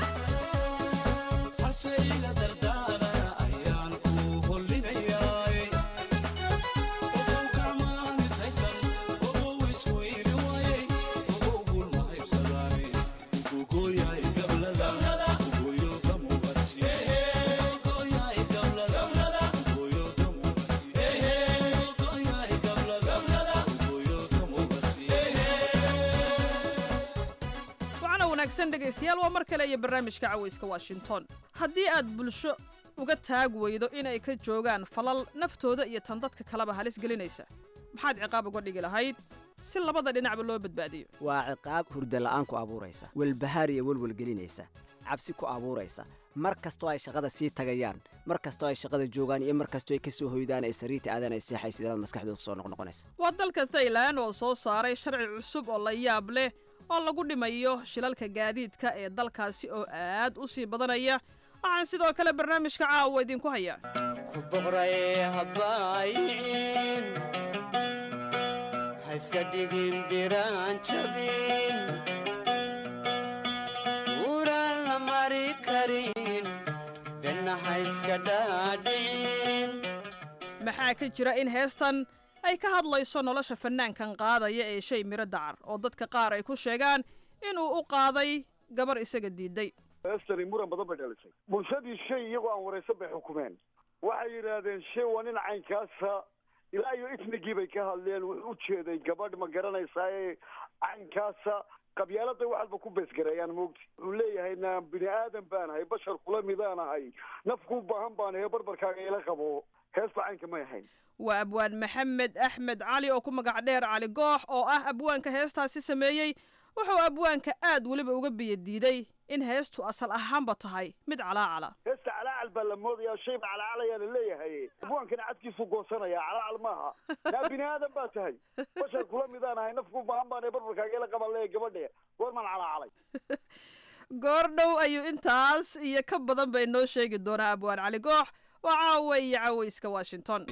Say la dardana ayaan ku hollinayaa wanaagsan dhegaystayaal waa mar kale iyo barnaamijka cawayska washington haddii aad bulsho uga taag weydo inay ka joogaan falal naftooda iyo tan dadka kaleba halis gelinaysa maxaad ciqaab uga dhigi lahayd si labada dhinacba loo badbaadiyo waa ciqaab hurdala'aan ku abuuraysa welbahaar iyo welwelgelinaysa cabsi ku abuuraysa mar kastoo ay shaqada sii tagayaan mar kastoo ay shaqada joogaan iyo mar kastoo ay ka soo hoydaan ay sariirta aadaan ay seexaysid inaad maskaxdooda ku soo noqnoqonaysa waa dalka thailan oo soo saaray sharci cusub oo la yaab leh oo lagu dhimayo shilalka gaadiidka ee dalkaasi oo aad u sii badanaya waxaan sidoo kale barnaamijka caawa idinku hayaa haiska dhigin biraan jabin uuraan la mari karin benna haiska dhaadhicin maxaa ka jira in heestan ay ka hadlayso nolosha fannaankan qaadaya ee shay miro dacar oo dadka qaar ay ku sheegaan inuu u qaaday gabar isaga diiday heestani muran badan bay dhalisay bulshadii shay iyagoo aan waraysan bay xukumeen waxay yidhaahdeen shay waa nin caynkaasa ilaa iyo ifnigii bay ka hadleen wuxuu u jeeday gabadh ma garanaysaa ee caynkaasa qabyaalada waxalba ku beesgareeyaan moogti wuxuu leeyahay na bini aadan baan ahay bashar kula midaan ahay nafku baahan baan ahay barbarkaaga ila qabo heesta caynka may ahayn waa abwaan maxamed axmed cali oo ku magac dheer cali goox oo ah abwaanka heestaasi sameeyey wuxuu abwaanka aad weliba uga biyo diiday in heestu asal ahaanba tahay mid calaacala heesta calaacal baa la moodayaa shayba calaacalayaa la leeyahay abwaankana cadkiisu goosanaya calaacal maaha naa bini aadan baa tahay bashar kula midaan ahay nafku baahan baan ahay barbarkaaga ila qaban leeya gabadhe goormaan calaacalay goordhow ayuu intaas iyo ka badan bay noo sheegi doonaa abwaan cali goox waa caawa iyo cawayska washington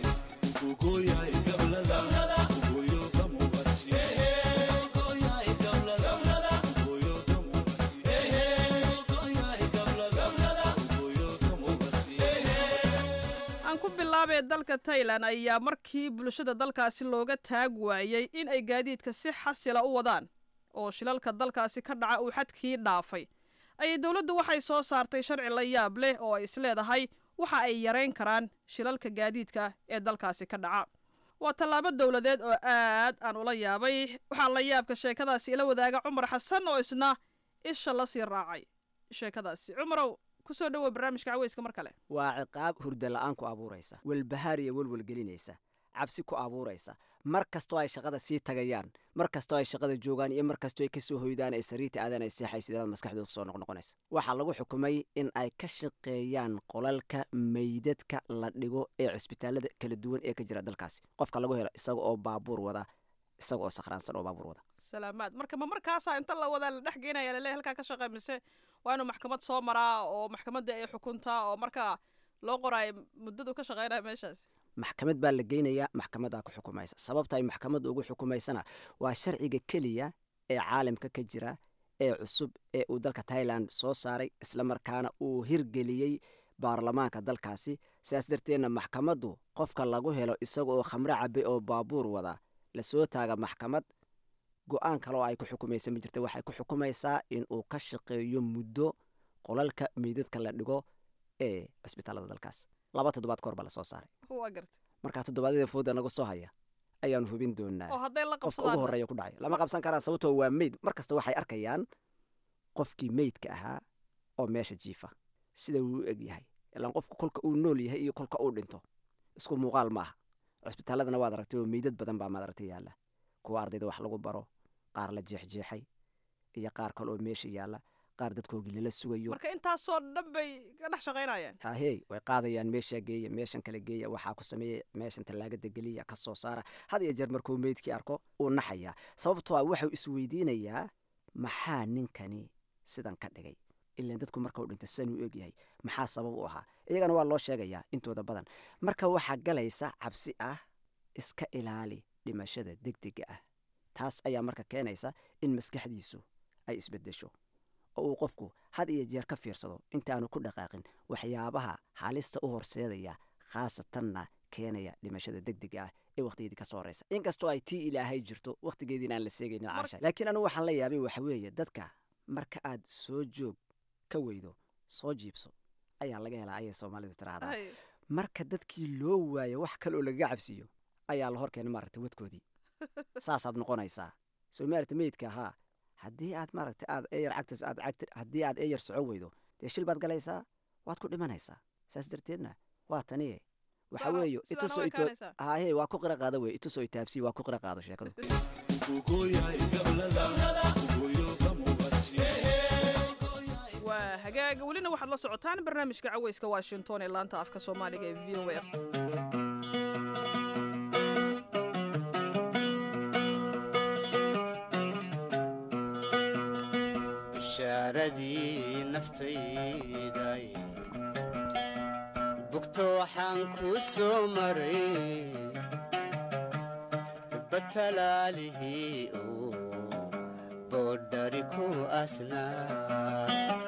aan ku bilaabee dalka tailan ayaa markii bulshada dalkaasi looga taag waayey in ay gaadiidka si xasila u wadaan oo shilalka dalkaasi ka dhaca uu xadkii dhaafay ayay dowladdu waxay soo saartay sharci la yaab leh oo ay isleedahay waxa ay yarayn karaan shilalka gaadiidka ee dalkaasi ka dhaca waa tallaabo dowladeed oo aad aan ula yaabay waxaa la yaabka sheekadaasi ila wadaaga cumar xasan oo isna isha la sii raacay sheekadaasi cumarow kusoo dhowow barnaamijka caweyska mar kale waa ciqaab hurdala'aan ku abuuraysa welbahaar iyo welwelgelinaysa cabsi ku abuuraysa mar kastoo ay shaqada sii tagayaan mar kastoo ay shaqada joogaan iyo mar kastoo ay ka soo hoydaan ay sariirta aadaan ay seexaysid inaad maskaxdooda ku soo noqnoqonaysa waxaa lagu xukumay in ay ka shaqeeyaan qolalka meydadka la dhigo ee cisbitaalada kala duwan ee ka jira dalkaasi qofka lagu helo isaga oo baabuur wada isaga oo sakhraansan oo baabuur wada salaamaad marka ma markaasaa inta la wadaa la dhex geenaya laleeyahy halkaa ka shaqey mise waa inuu maxkamad soo maraa oo maxkamadda ay xukuntaa oo markaa loo qoraayo muddadu ka shaqeynaya meeshaas maxkamad baa la geynayaa maxkamaddaa ku xukumaysa sababta ay maxkamadda ugu xukumaysana waa sharciga keliya ee caalamka ka jira ee cusub ee uu dalka tailand soo saaray islamarkaana uu hirgeliyey baarlamaanka dalkaasi sidaas darteedna maxkamaddu qofka lagu helo isaga oo khamro cabe oo baabuur wada lasoo taaga maxkamad go-aan kale oo ay ku xukumaysa ma jirta waxay ku xukumaysaa in uu ka shaqeeyo muddo qolalka meydadka la dhigo ee cisbitaalada dalkaas laba toddobaad ka hor baa lasoo saaray waa garta markaa toddobaadyada fooda naga soo haya ayaanu hubin doonaa oo hadday la qofka ugu qabsadaan horreeya ku dhacay lama qabsan karaan sababtoo waa meyd mar kasta waxay arkayaan qofkii meydka ahaa oo meesha jiifa sida uu u eg yahay ilaan qofku kolka uu nool yahay iyo kolka uu dhinto isku muuqaal maaha cisbitaaladana waad aragtay oo meydad badan baa maad aragtay yaalla kuwa ardayda wax lagu baro qaar la jeexjeexay iyo qaar kale oo meesha yaalla qaar dadkoogii lala sugayo marka intaasoo dhan bay ka dhex shaqaynayaan hahey way qaadayaan meeshaa geeya meeshan kale geeya waxaa ku sameeya meeshan tallaagada geliya ka soo saara had iyo jeer markuu meydkii arko uu naxayaa sababtoo ah waxuu isweydiinayaa maxaa ninkani sidan ka dhigay ilaan dadku marka uu dhinto sidan uu egyahay maxaa sabab u ahaa iyagana waa loo sheegayaa intooda badan marka waxaa galaysa cabsi ah iska ilaali dhimashada degdega ah taas ayaa marka keenaysa in maskaxdiisu ay isbedesho oo uu qofku had iyo jeer ka fiirsado intaanu ku dhaqaaqin waxyaabaha halista u horseedaya khaasatanna keenaya dhimashada degdega ah ee wakhtigeedii ka soo horeysa inkastoo ay tii ilaahay jirto wakhtigeediina aan la seegaynin caasha laakiin anigu waxaan la yaabay waxa weeye dadka marka aad soo joog ka weydo soo jiibso ayaa laga helaa ayay soomaalidu tiraahdaa Hay. marka dadkii loo waayo wax kale oo lagaga cabsiiyo ayaa la hor keenay maaragta wadkoodii saasaad noqonaysaa soo maaragta meydka ahaa haddii aad maaragta aad eyar cagtas aad cagti haddii aad eyar soco weydo dee shil baad galaysaa waad ku dhimanaysaa saas darteedna waa taniye waxa Sidaana- weeyo sidaana itusoo way ito kaanaysaa. haye waa ku qira qaado wey itusoo itaabsi waa ku qira qaado sheekadu waa hagaag welina waxaad la socotaan barnaamijka caweyska washington ee laanta afka soomaaliga ee v o a bishaaradii naftayday bugto waxaan ku soo maray batalaalihii uu boodhari ku asnaa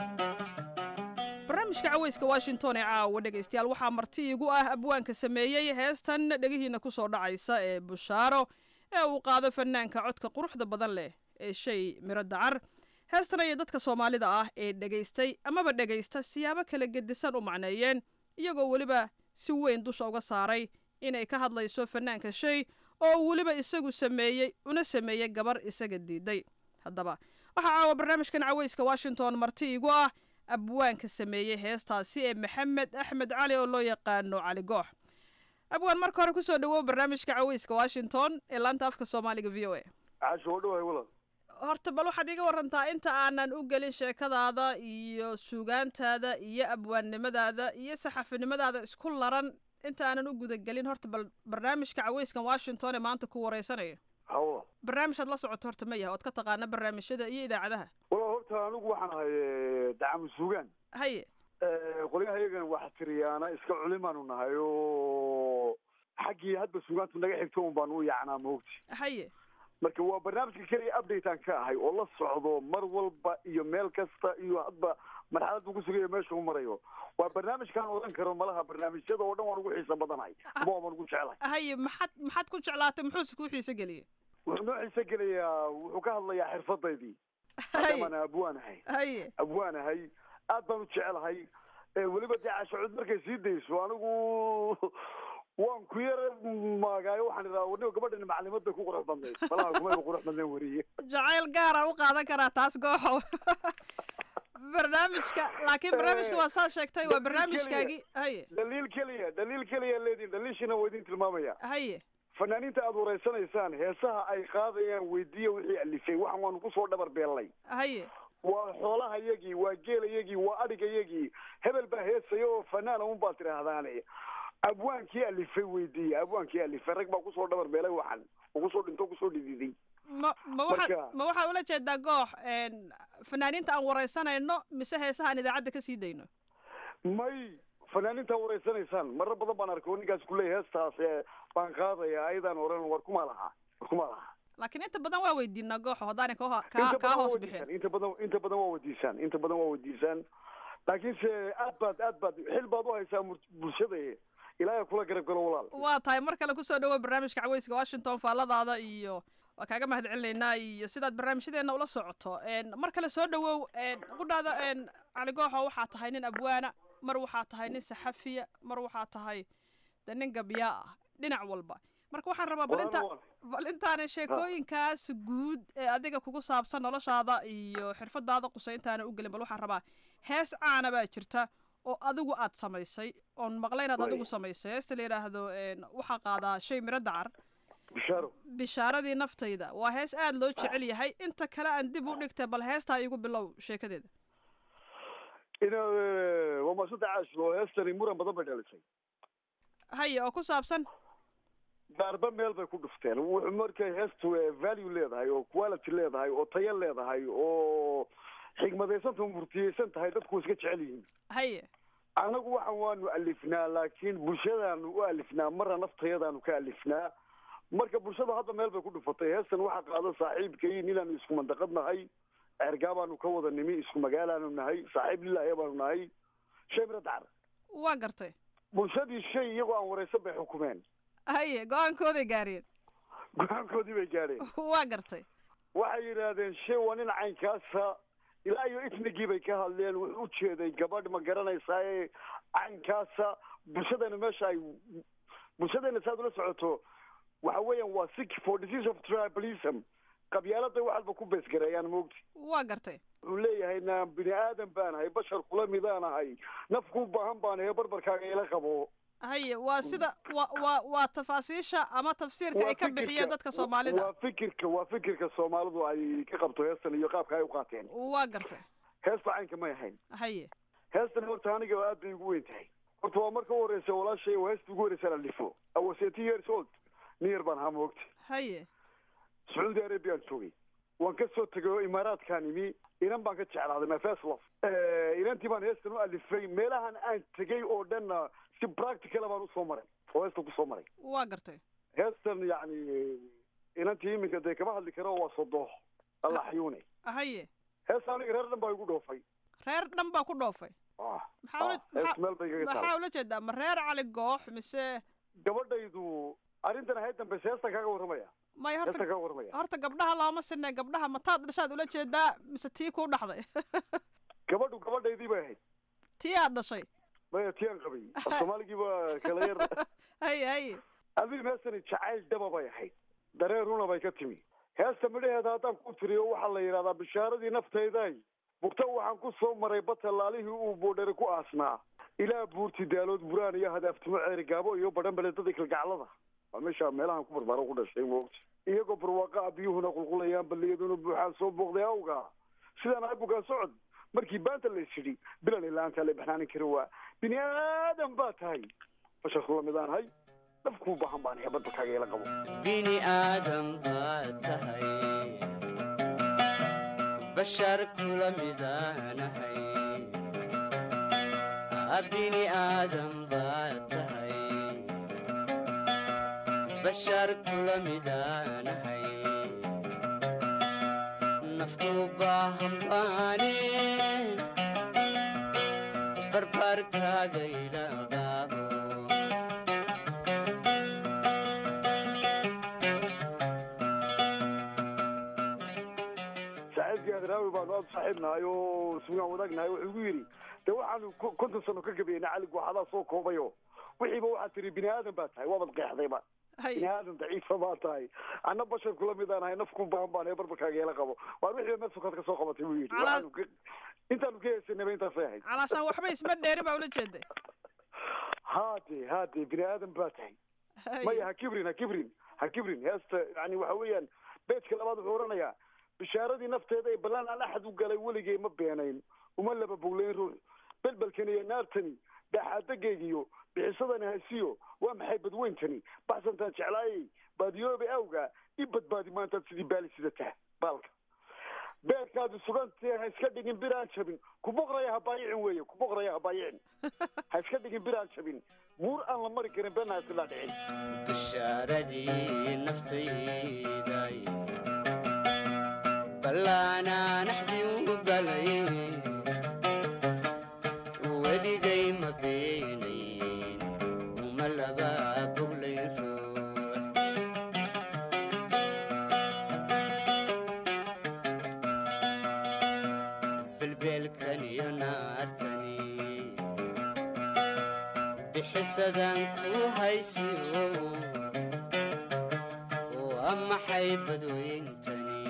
barnaamijka caweyska washington ee caawa dhegaystayaal waxaa marti igu ah abwaanka sameeyey heestan dhegihiina ku soo dhacaysa ee bushaaro ee uu qaado fanaanka codka quruxda badan leh ee shay miro dacar heestan ayay dadka soomaalida ah ee dhegaystay amaba dhegaysta siyaabo kala gedisan u macneeyeen iyagoo weliba si weyn dusha uga saaray inay ka hadlayso fanaanka shay oo uu weliba isagu sameeyey una sameeyey gabar isaga diiday haddaba waxaa caawa barnaamijkan caweyska washington marti igu ah abwaanka sameeyey heestaasi ee maxamed axmed cali oo loo yaqaano cali goox abwaan marka hore kusoo dhawow barnaamijka caweyska washington ee laanta afka soomaaliga v o a caasho oo dhawaay walaal horta bal waxaad iga warantaa inta aanan u gelin sheekadaada iyo suugaantaada iyo abwaannimadaada iyo saxafinimadaada isku laran inta aanan u gudagelin horta bal barnaamijka caweyskan washington ee maanta ku wareysanaya hawa barnaamij aad la socoto horta ma yaha ood ka taqaana barnaamijyada iyo idaacadaha walaal horta anigu waxaan ahay dacamu suugaan haye qolyahayagan wax tiriyaana iska culimaanu nahay oo xaggii hadba suugaantu naga xigto un baanu u yaacnaa moogti haye marka waa barnaamijka keliya update aan ka ahay oo la socdo mar walba iyo meel kasta iyo hadba marxaladdu ku sugayo meesha u marayo waa barnaamijkaan odan karo malaha barnaamijyada oo dhan waan ugu xiisa badanahay ama waan ugu jeclahay haye maxaad maxaad ku jeclaatay muxuuse kuu xiise geliyey wuxuu noo xiise gelayaa wuxuu ka hadlayaa xirfadaydii maadaamaan abwaan ahay haye abwaan ahay aad baan u jecelahay weliba dee caashacud markay sii dayso anigu waan ku yara maagaayo waxaan idhaha warniga gabadhani maclimad bay ku qurux badnayd malaha kumayba qurux badnayn weriye jacayl gaara u qaadan karaa taas gooxow barnaamijka laakiin barnaamijka waa saad sheegtay waa barnaamijkaagii haye daliil keliya daliil keliya leediin daliilshina waa idin tilmaamaya haye fanaaniinta aad wareysanaysaan heesaha ay qaadayaan weydiiya wixii alifay waxaan waanu kusoo dhabar beellay haye waa xoolahayagii waa geelayagii waa adhigayagii hebel baa heesaya oo fanaana un baad tidhaahdaane abwaankii alifay weydiiya abwaankii alifay rag baa kusoo dhabar beelay waxan oo kusoo dhinto kusoo dhididay ma ma waxaad ma waxaa ula jeedaa goox fanaaniinta aan wareysanayno mise heesaha aan idaacadda ka sii dayno may fanaaniinta wareysanaysaan marar badan baan arkay oo ninkaas kuleeya heestaas ee baan qaadaya ayadaan oran war kuma laha war kuma laha laakiin inta badan waa weydiinaa gooxo haddaanay ka inta kaa badan waa hoos weydiisaan, bixin inta badan inta badan waa weydiisaan inta badan waa weydiisaan laakiinse aad baad aad baad xil baad u haysaa mur- bulshada ilaahay kula garab galo walaal waa tahay mar kale kusoo dhawow barnaamijka caweyska washington faalladaada iyo waa kaaga mahad celinaynaa iyo sidaad barnaamijyadeena ula socoto En, mar kale soo dhawow En, qudhaada En, cali gooxo waxaa tahay nin abwaana mar waxaa tahay nin saxafiya mar waxaa tahay de nin gabyaa ah dhinac walba marka waxaan rabaa bal inta bal intaana sheekooyinkaas guud ee adiga kugu saabsan noloshaada iyo xirfadaada qusay intaana u gelin bal waxaan rabaa hees caana baa jirta oo adigu aad samaysay oon maqlay inaad adigu samaysay heesta la yidhaahdo En, waxaa qaadaa shay miro dacar bishaaro bishaaradii naftayda waa hees aada loo jecel yahay inta kale aan dib u dhigtay bal heestaa igu bilow sheekadeeda ina waa maasanta caash oo heestani muran badan bay dhalisay haye oo ku saabsan gaarba meel bay ku dhufteen wuxuu markay heestu eh, value leedahay oo quality leedahay oo tayo leedahay oo xigmadaysanta murtiyeysan tahay dadku iska jecel yihiin haye annagu waxan waanu alifnaa laakiin bulshadaanu u alifnaa marna naftayadaanu ka alifnaa marka bulshada hadda meel bay ku dhufatay heestan waxaa qaada saaxiibkay ninaanu isku mandaqad nahay ceergaabaanu ka wada nimi isku magaalaanu nahay saaxiib lilaahi baanu nahay shay mira dacar waa gartay bulshadii shay iyagoo aan wareysan bay xukumeen haye go-aankooday gaareen go-aankoodii bay gaadheen waa gartay waxay yidhaahdeen shay waa nin caynkaasa ilaa iyo itnigii bay ka hadleen wuxuu u jeeday gabadh ma garanaysaa ee caynkaasa bulshadeena meesha ay bulshadeena saad ula socoto waxa weeyaan waa sick for disease of tribalism qabyaaladay waxalba ku beesgareeyaan moogti waa gartay wuxuu leeyahay na bini aadan baan ahay bashar kula midaan ahay nafku baahan baan ahay barbarkaaga ila qabo haye waa sida wa wa waa tafaasiisha ama tafsiirka ay ka Waa bixiyeen fikirka- dadka soomaalida waa fikirka waa fikirka soomaalidu ay ka qabto heestan iyo qaabka ay u qaateen waa gartay heesta caynka may ahayn haye heestan horta aniga aad bay ugu weyn tahay horta waa marka u horeysa walaashay waa heesta ugu horeysa la dhifo I was 18 years old near baan ahaa moogta haye sacuudi arabiaan joogay waan ka soo tegay oo imaaraadkaan imi inan baan ka jeclaaday my first love inantii baan heestan u alifay meelahan aan tegay oo dhanna si practical baan usoo maray oo heesta kusoo maray waa gartay heestan yacni inantii iminka dee kama hadli karo waa sodo allah xayuune haye heesta aniga reer dhan baa igu dhoofay reer dhan baa ku dhoofay Ah, maxaa ula- ah, hees maxaa- meel bay igaga maxaa taal ula jeedaa ma reer cali goox mise gabadhaydu arrintan ahayd dambeyse heestan kaaga warramaya may horta heestan kaaga warramaya horta gabdhaha looma sinne gabdhaha mataad dhashaad ula jeedaa mise tii kuu dhaxday gabadhu gabadhaydii bay ahayd tii aad dhashay maya tii aan qabay af soomaaligii baa kala yar haye haye adigu heestani jacayl dhaba bay ahayd dareen runa bay ka timi heesta midhaheeda haddaan ku tiriyo waxaa la yidhahdaa bishaaradii naftayday bugta waxaan ku soo maray batalaalihii uu boodhere ku aasnaa ilaa buurti daalood buraan iyo hadaaftimo ceeri gaabo iyo badhan beledadii kalgaclada waa meesha meelahan ku barbaaro ku dhashay moogta iyagoo barwaaqa ah biyuhuna qulqulayaan balliyaduna buuxaan soo booqday awga sidaan ahay bugaan socod markii baanta la isidhi bilan ilaantaa la baxnaanin karin waa bini aadan baa tahay bashar kula midaan hay nafkuu baahan baan ahay badbalkaaga ila qabo bini aadam baad tahay bashar kula midaanahay bini aadam baad tahay bashar kula midaanahay nafku baahan baane barbarkaaga ila qaabo saaxiibkii adraawi baanu aad u saaxiibnahay oo sugaan wadaagnahay wuxuu igu yidhi de waxaanu ko- konton sano ka gabeynay cali gooxadaa soo koobayo wixiiba waxaad tiri bini aadan baa tahay waabad qeexdayba bini aadan daciifa baa tahay anna bashar kula midaan ahay nafku baahan baan ee barbarkaaga ila qabo waan wixiiba meel sukaad ka soo qabatay buu yidhi Calaa- Waxaanu ka- intaanu ka heesanaba intaasay ahayd calaashaan waxba isma dheerin baa ula jeeday haade haade bini aadan baa tahay maya ha kibrin ha kibrin ha kibrin heesta yani waxa weeyaan beejka labaad wuxuu oranayaa bishaaradii nafteeda ee ballan aan axad u galay weligay ma beenayn uma laba boglayn ruux belbelkani iyo naartani dhaaxaadagaygiyo bixisadani haysiyo waa maxay badweyntani baxsantaan jeclaayay baadiyoobe awga i badbaadi maantaad sidii baali sidata baalka beerkaadu sugantee ha iska dhigin bir aan jabin ku boqraya ha baayicin weeye ku boqraya ha baayicin ha iska dhigin bir aan jabin buur aan la mari karin been ha iskala dhicin bishaaradii naftayday ballaanaanaxdii u galay weligay ma beenayn uma laba boglay ruux belbeelkan iyo naartani bixisadan ku haysiyo waa maxay badweyntani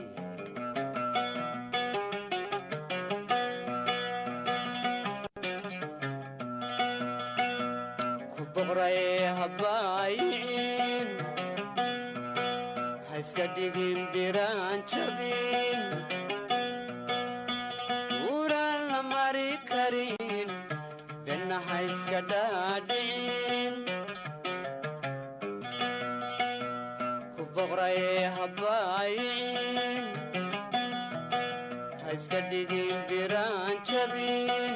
ku boqray habaayicin ha iska dhigin biraan jabin uraan la mari karin benna ha iska dhaadhicin ku boqray habaayicin ha iska dhigin biraan jabin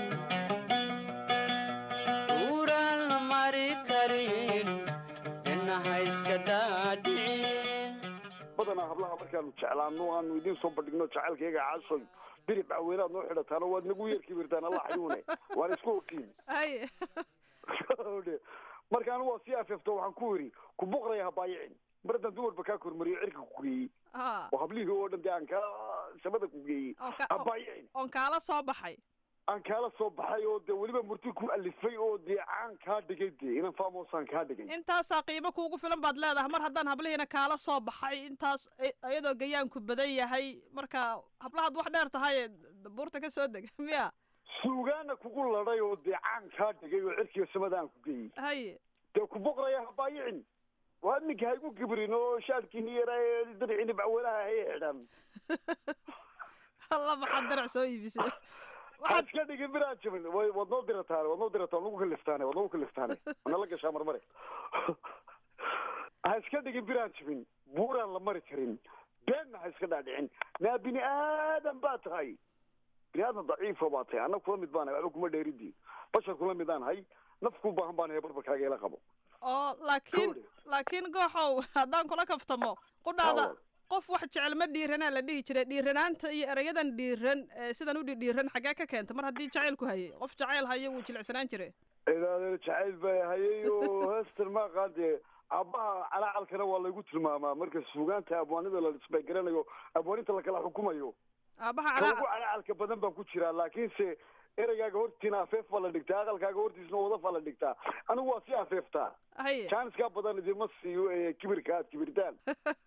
uraan la mari karin benna ha iska dhaadhicin badanaa hablaha markaanu jeclaano aanu idiin soo bandhigno jacaylkayga caasoy birib caweynaad noo xidhataano waad nagu yeerki wirtaan alla xayuune waan isku ogtiin haye marka anigu waa sii afeefto waxaan ku yidhi ku boqraya ha baayicin mar haddaan dumarba kaa kormariyo cirka ku geeyey Ah, oo hablihii oo dhan dee aan kaa samada ku geeyey oon ka- ha baayicin oon kaala soo baxay aan kaala soo baxay oo dee weliba murti ku alifay oo dee caan kaa dhigay dee inan faamosaan kaa dhigay intaasaa qiimo kuugu filan baad leedahay mar haddaan hablihiina kaala soo baxay intaas i- iyadoo gayaanku badan yahay marka hablahaad wax dheer tahay buurta ka soo deg miya suugaana kugu ladhay oo dee caan kaa dhigay oo cirkiga samada aan ku geeyey haye dee ku boqraya habaayicin waa iminka haygu gibrin oo shaadkiini yaraa ee diricini bacwalaha hay xidhan alla maxaad darac soo iibisay ha iska dhigin biraan jabin way waad noo dirataane waad noo dirataan nagu kaliftaane waad nagu kaliftaane wana la gashaa marmare ha iska dhigin biraan jabin buuraan la mari karin beenna ha iska dhaadhicin naa bini aadan baa tahay bini aadan daciifa baa tahay anna kula mid baan waxba kuma dheeridii bashar kula mid aan hay naf ku baahan baan barbarkaaga ila qabo oo laakiin laakiin gooxow haddaan kula kaftamo qudhaada qof wax jecel ma dhiiranaa la dhihi jiray dhiiranaanta iyo erayadan dhiiran ee sidan u dhidhiiran xaggee ka keenta mar haddii jacaylku hayay qof jacayl hayo wuu jilicsanaan jiray ilaadeer jacayl baa hayay oo heestan ma qaadee aabbaha calacalkana waa laygu tilmaamaa marka suugaanta abwaanida la isbay garanayo abwaaninta lakala xukumayo aabaha ka ugu calaa calacalka badan baan ku jiraa laakiinse ereygaaga hortiina afeef baa la dhigtaa aqalkaaga hortiisna wadaf baa la dhigtaa anigu waa si afeeftaa haye jaaniskaa badan idinma siiyo ee kibirka aad kibirtaan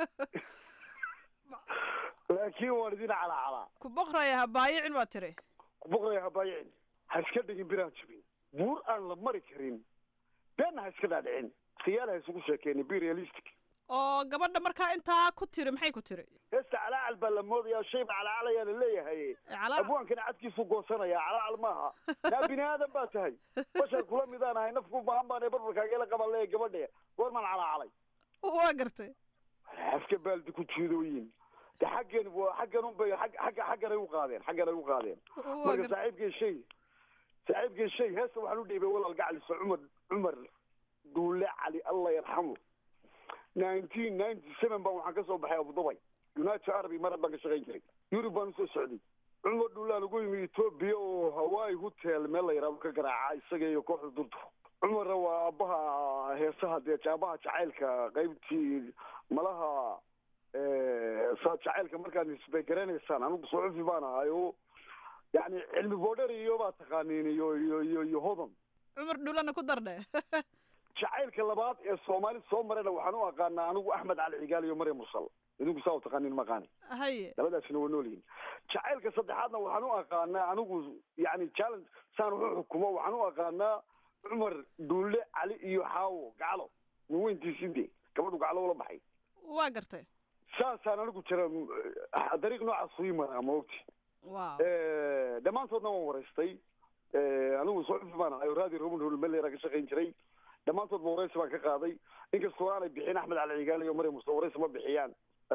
laakiin waan idin calacalaa ku boqraya ha baayicin baa tiri kuboqraya habaayicin ha iska dhigin biraan jabin buur aan la mari karin beenna ha iska dhaadhicin khiyaal ha isugu sheekeenin be realistic oo gabadha markaa intaa ku tiri maxay ku tiri heesta calaacal baa la moodayaa shayba calacalayaa la leeyahay abwaankana cadkiisu goosanaya calaacal maaha naa bini aadan baa tahay bashar kula midaan ahay nafku baahan baan ee barbarkaageela qaban leeya gabadhe goormaan calacalay waa gartay afka baaldi ku jiidooyin de xaggan waa xaggan unbay xag xagga xaggan ay u qaadeen xaggan ay u qaadeen marka saaxiibkay shay saaxiibkay shay heesta waxaan u dhiibay walaal gacliso cumar cumar duule cali allah yarxamu nineteen ninety seven baan waxaan ka soo baxay abudubay united arab imaaraad baan ka shaqayn jiray yurub baan usoo socday cumar dhuulaan ugu yimi etoobiya oo hawaii hotel meel la yidhahdo ka garaaca isaga iyo kooxda durdu cumarna waa aabbaha heesaha dee aabaha jacaylka qaybtii malaha saa jacaylka markaad isbay garanaysaan anigu suxufi baan ahay oo yani cilmi boodhar iyo baa taqaaniin iyo iyo iyo iyo hodan cumar dhulana ku dardhe jacaylka labaad ee soomaali soo marayna waxaan u aqaanaa anigu axmed cali cigaal iyo maryam mursal idinku saa u taqaaniin maqaani haye labadaasina waa nool yihiin jacaylka saddexaadna waxaan u aqaanaa anigu yani challenge saan wax u xukumo waxaan u aqaanaa cumar duulle cali iyo xaawo gaclo waweyntiisinde gabadhu gaclo ula baxay waa gartay saasaan anigu jira dariiq noocaas ii maraa ma ogti wow dhammaantoodna waan waraystay anigu suxufi baan ahay oo raadi roman hol melera ka shaqayn jiray dhammaantood ba waraysi baan ka qaaday inkastoo aanay bixin axmed cali cigaal iyo maryam muste waraysi ma bixiyaan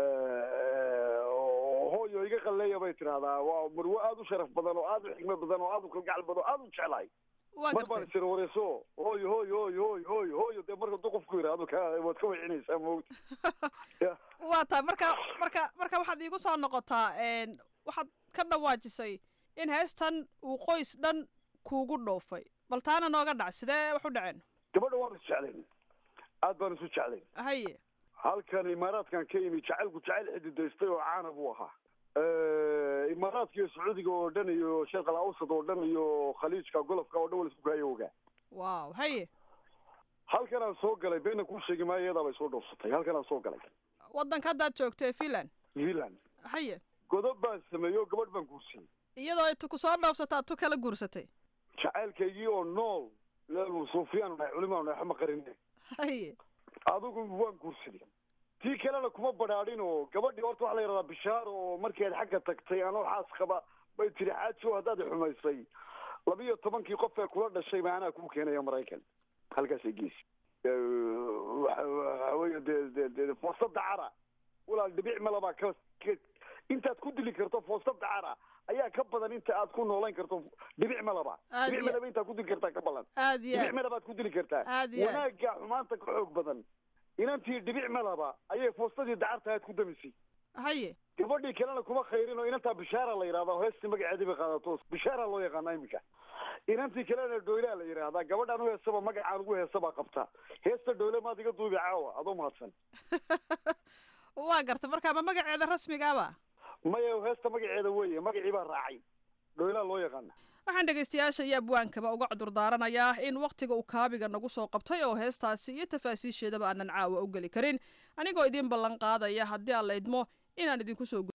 hooyo iga qalleeya bay tidahdaa waa marwo aada u sharaf badan oo aada u xigmad badan oo aada u kalgacal badan oo aada u jeclahay mar baan isira warayso hooyo hooyo hooyo hooyo hooyo hooyo dee marka hadduu qofku yidhaahdo ka waad ka wecinaysaa maogti waa tahay marka marka marka waxaad iigu soo noqotaa waxaad ka dhawaajisay in heestan uu qoys dhan kuugu dhoofay bal taana nooga dhac sidee wax u dhaceen gabadha waan isu jeclayn aad baan isu jeclayn haye halkan imaaraadkan ka yimi jacaylku jacayl xididaystay oo caana buu ahaa imaaraadka iyo sacuudiga oo dhan iyo sheekh al awsad oo dhan iyo khaliijka golofka oo dhan wala isku kaayo ogaa wow haye halkan aan soo galay beena kuu sheegi maayo iyadaa bay soo dhoofsatay halkan aan soo galay waddanka haddaad joogto ee finland finland haye godob baan sameeyey oo gabadh baan guursiiyey iyadoo ay tu ku soo dhoofsata ad tu kala guursatay jacaylkaygii oo nool leelu suufiyaanu nahay culimaanu nahay waxma qarine haye adigu waan guursaday tii kalena kuma badhaadhin oo gabadhii horta waxaa la yidhahdaa bishaar oo markeed xagga tagtay anoo xaas qaba bay tiri xaaji oo haddaad xumaysay labiyo tobankii qof ee kula dhashay ma anaa kuu keenaya maraykan halkaasay geesi waxa weye dee de de foostada cara walaal dhibic malabaa ka ka intaad ku dili karto foostada cara ayaa ka badan inta aad ku noolayn karto dhibic malaba Aad dhibic iyo- malaba intaad ku dili kartaa ka badan aad iyo dhibic aad malabaad ku dili kartaa Aad iyo aad. wanaagga xumaanta ka xoog badan inantii dhibic malaba ayay foostadii dacarta aad ku damisay haye gabadhii kalena kuma khayrin oo inantaa bishaara la yidhahdaa heestii magaceedii bay qaadato bishaara loo yaqaana iminka inantii kalena dhoylaa la yidhaahdaa gabadhaan u heesaba magacaan ugu heesabaa qabta heesta dhoyle maad iga duubi caawa adoo mahadsan waa gartay marka ma magaceeda rasmigaaba maya heesta magaceeda weeye magacii baa raacay dhoylaa loo yaqaana waxaan dhegaystayaasha iyo abwaankaba uga cudurdaaranayaa in wakhtiga uu kaabiga nagu soo qabtay oo heestaasi iyo tafaasiisheedaba aanan caawa u geli karin anigoo idiin ballan qaadaya haddii aan la idmo inaan idinku soo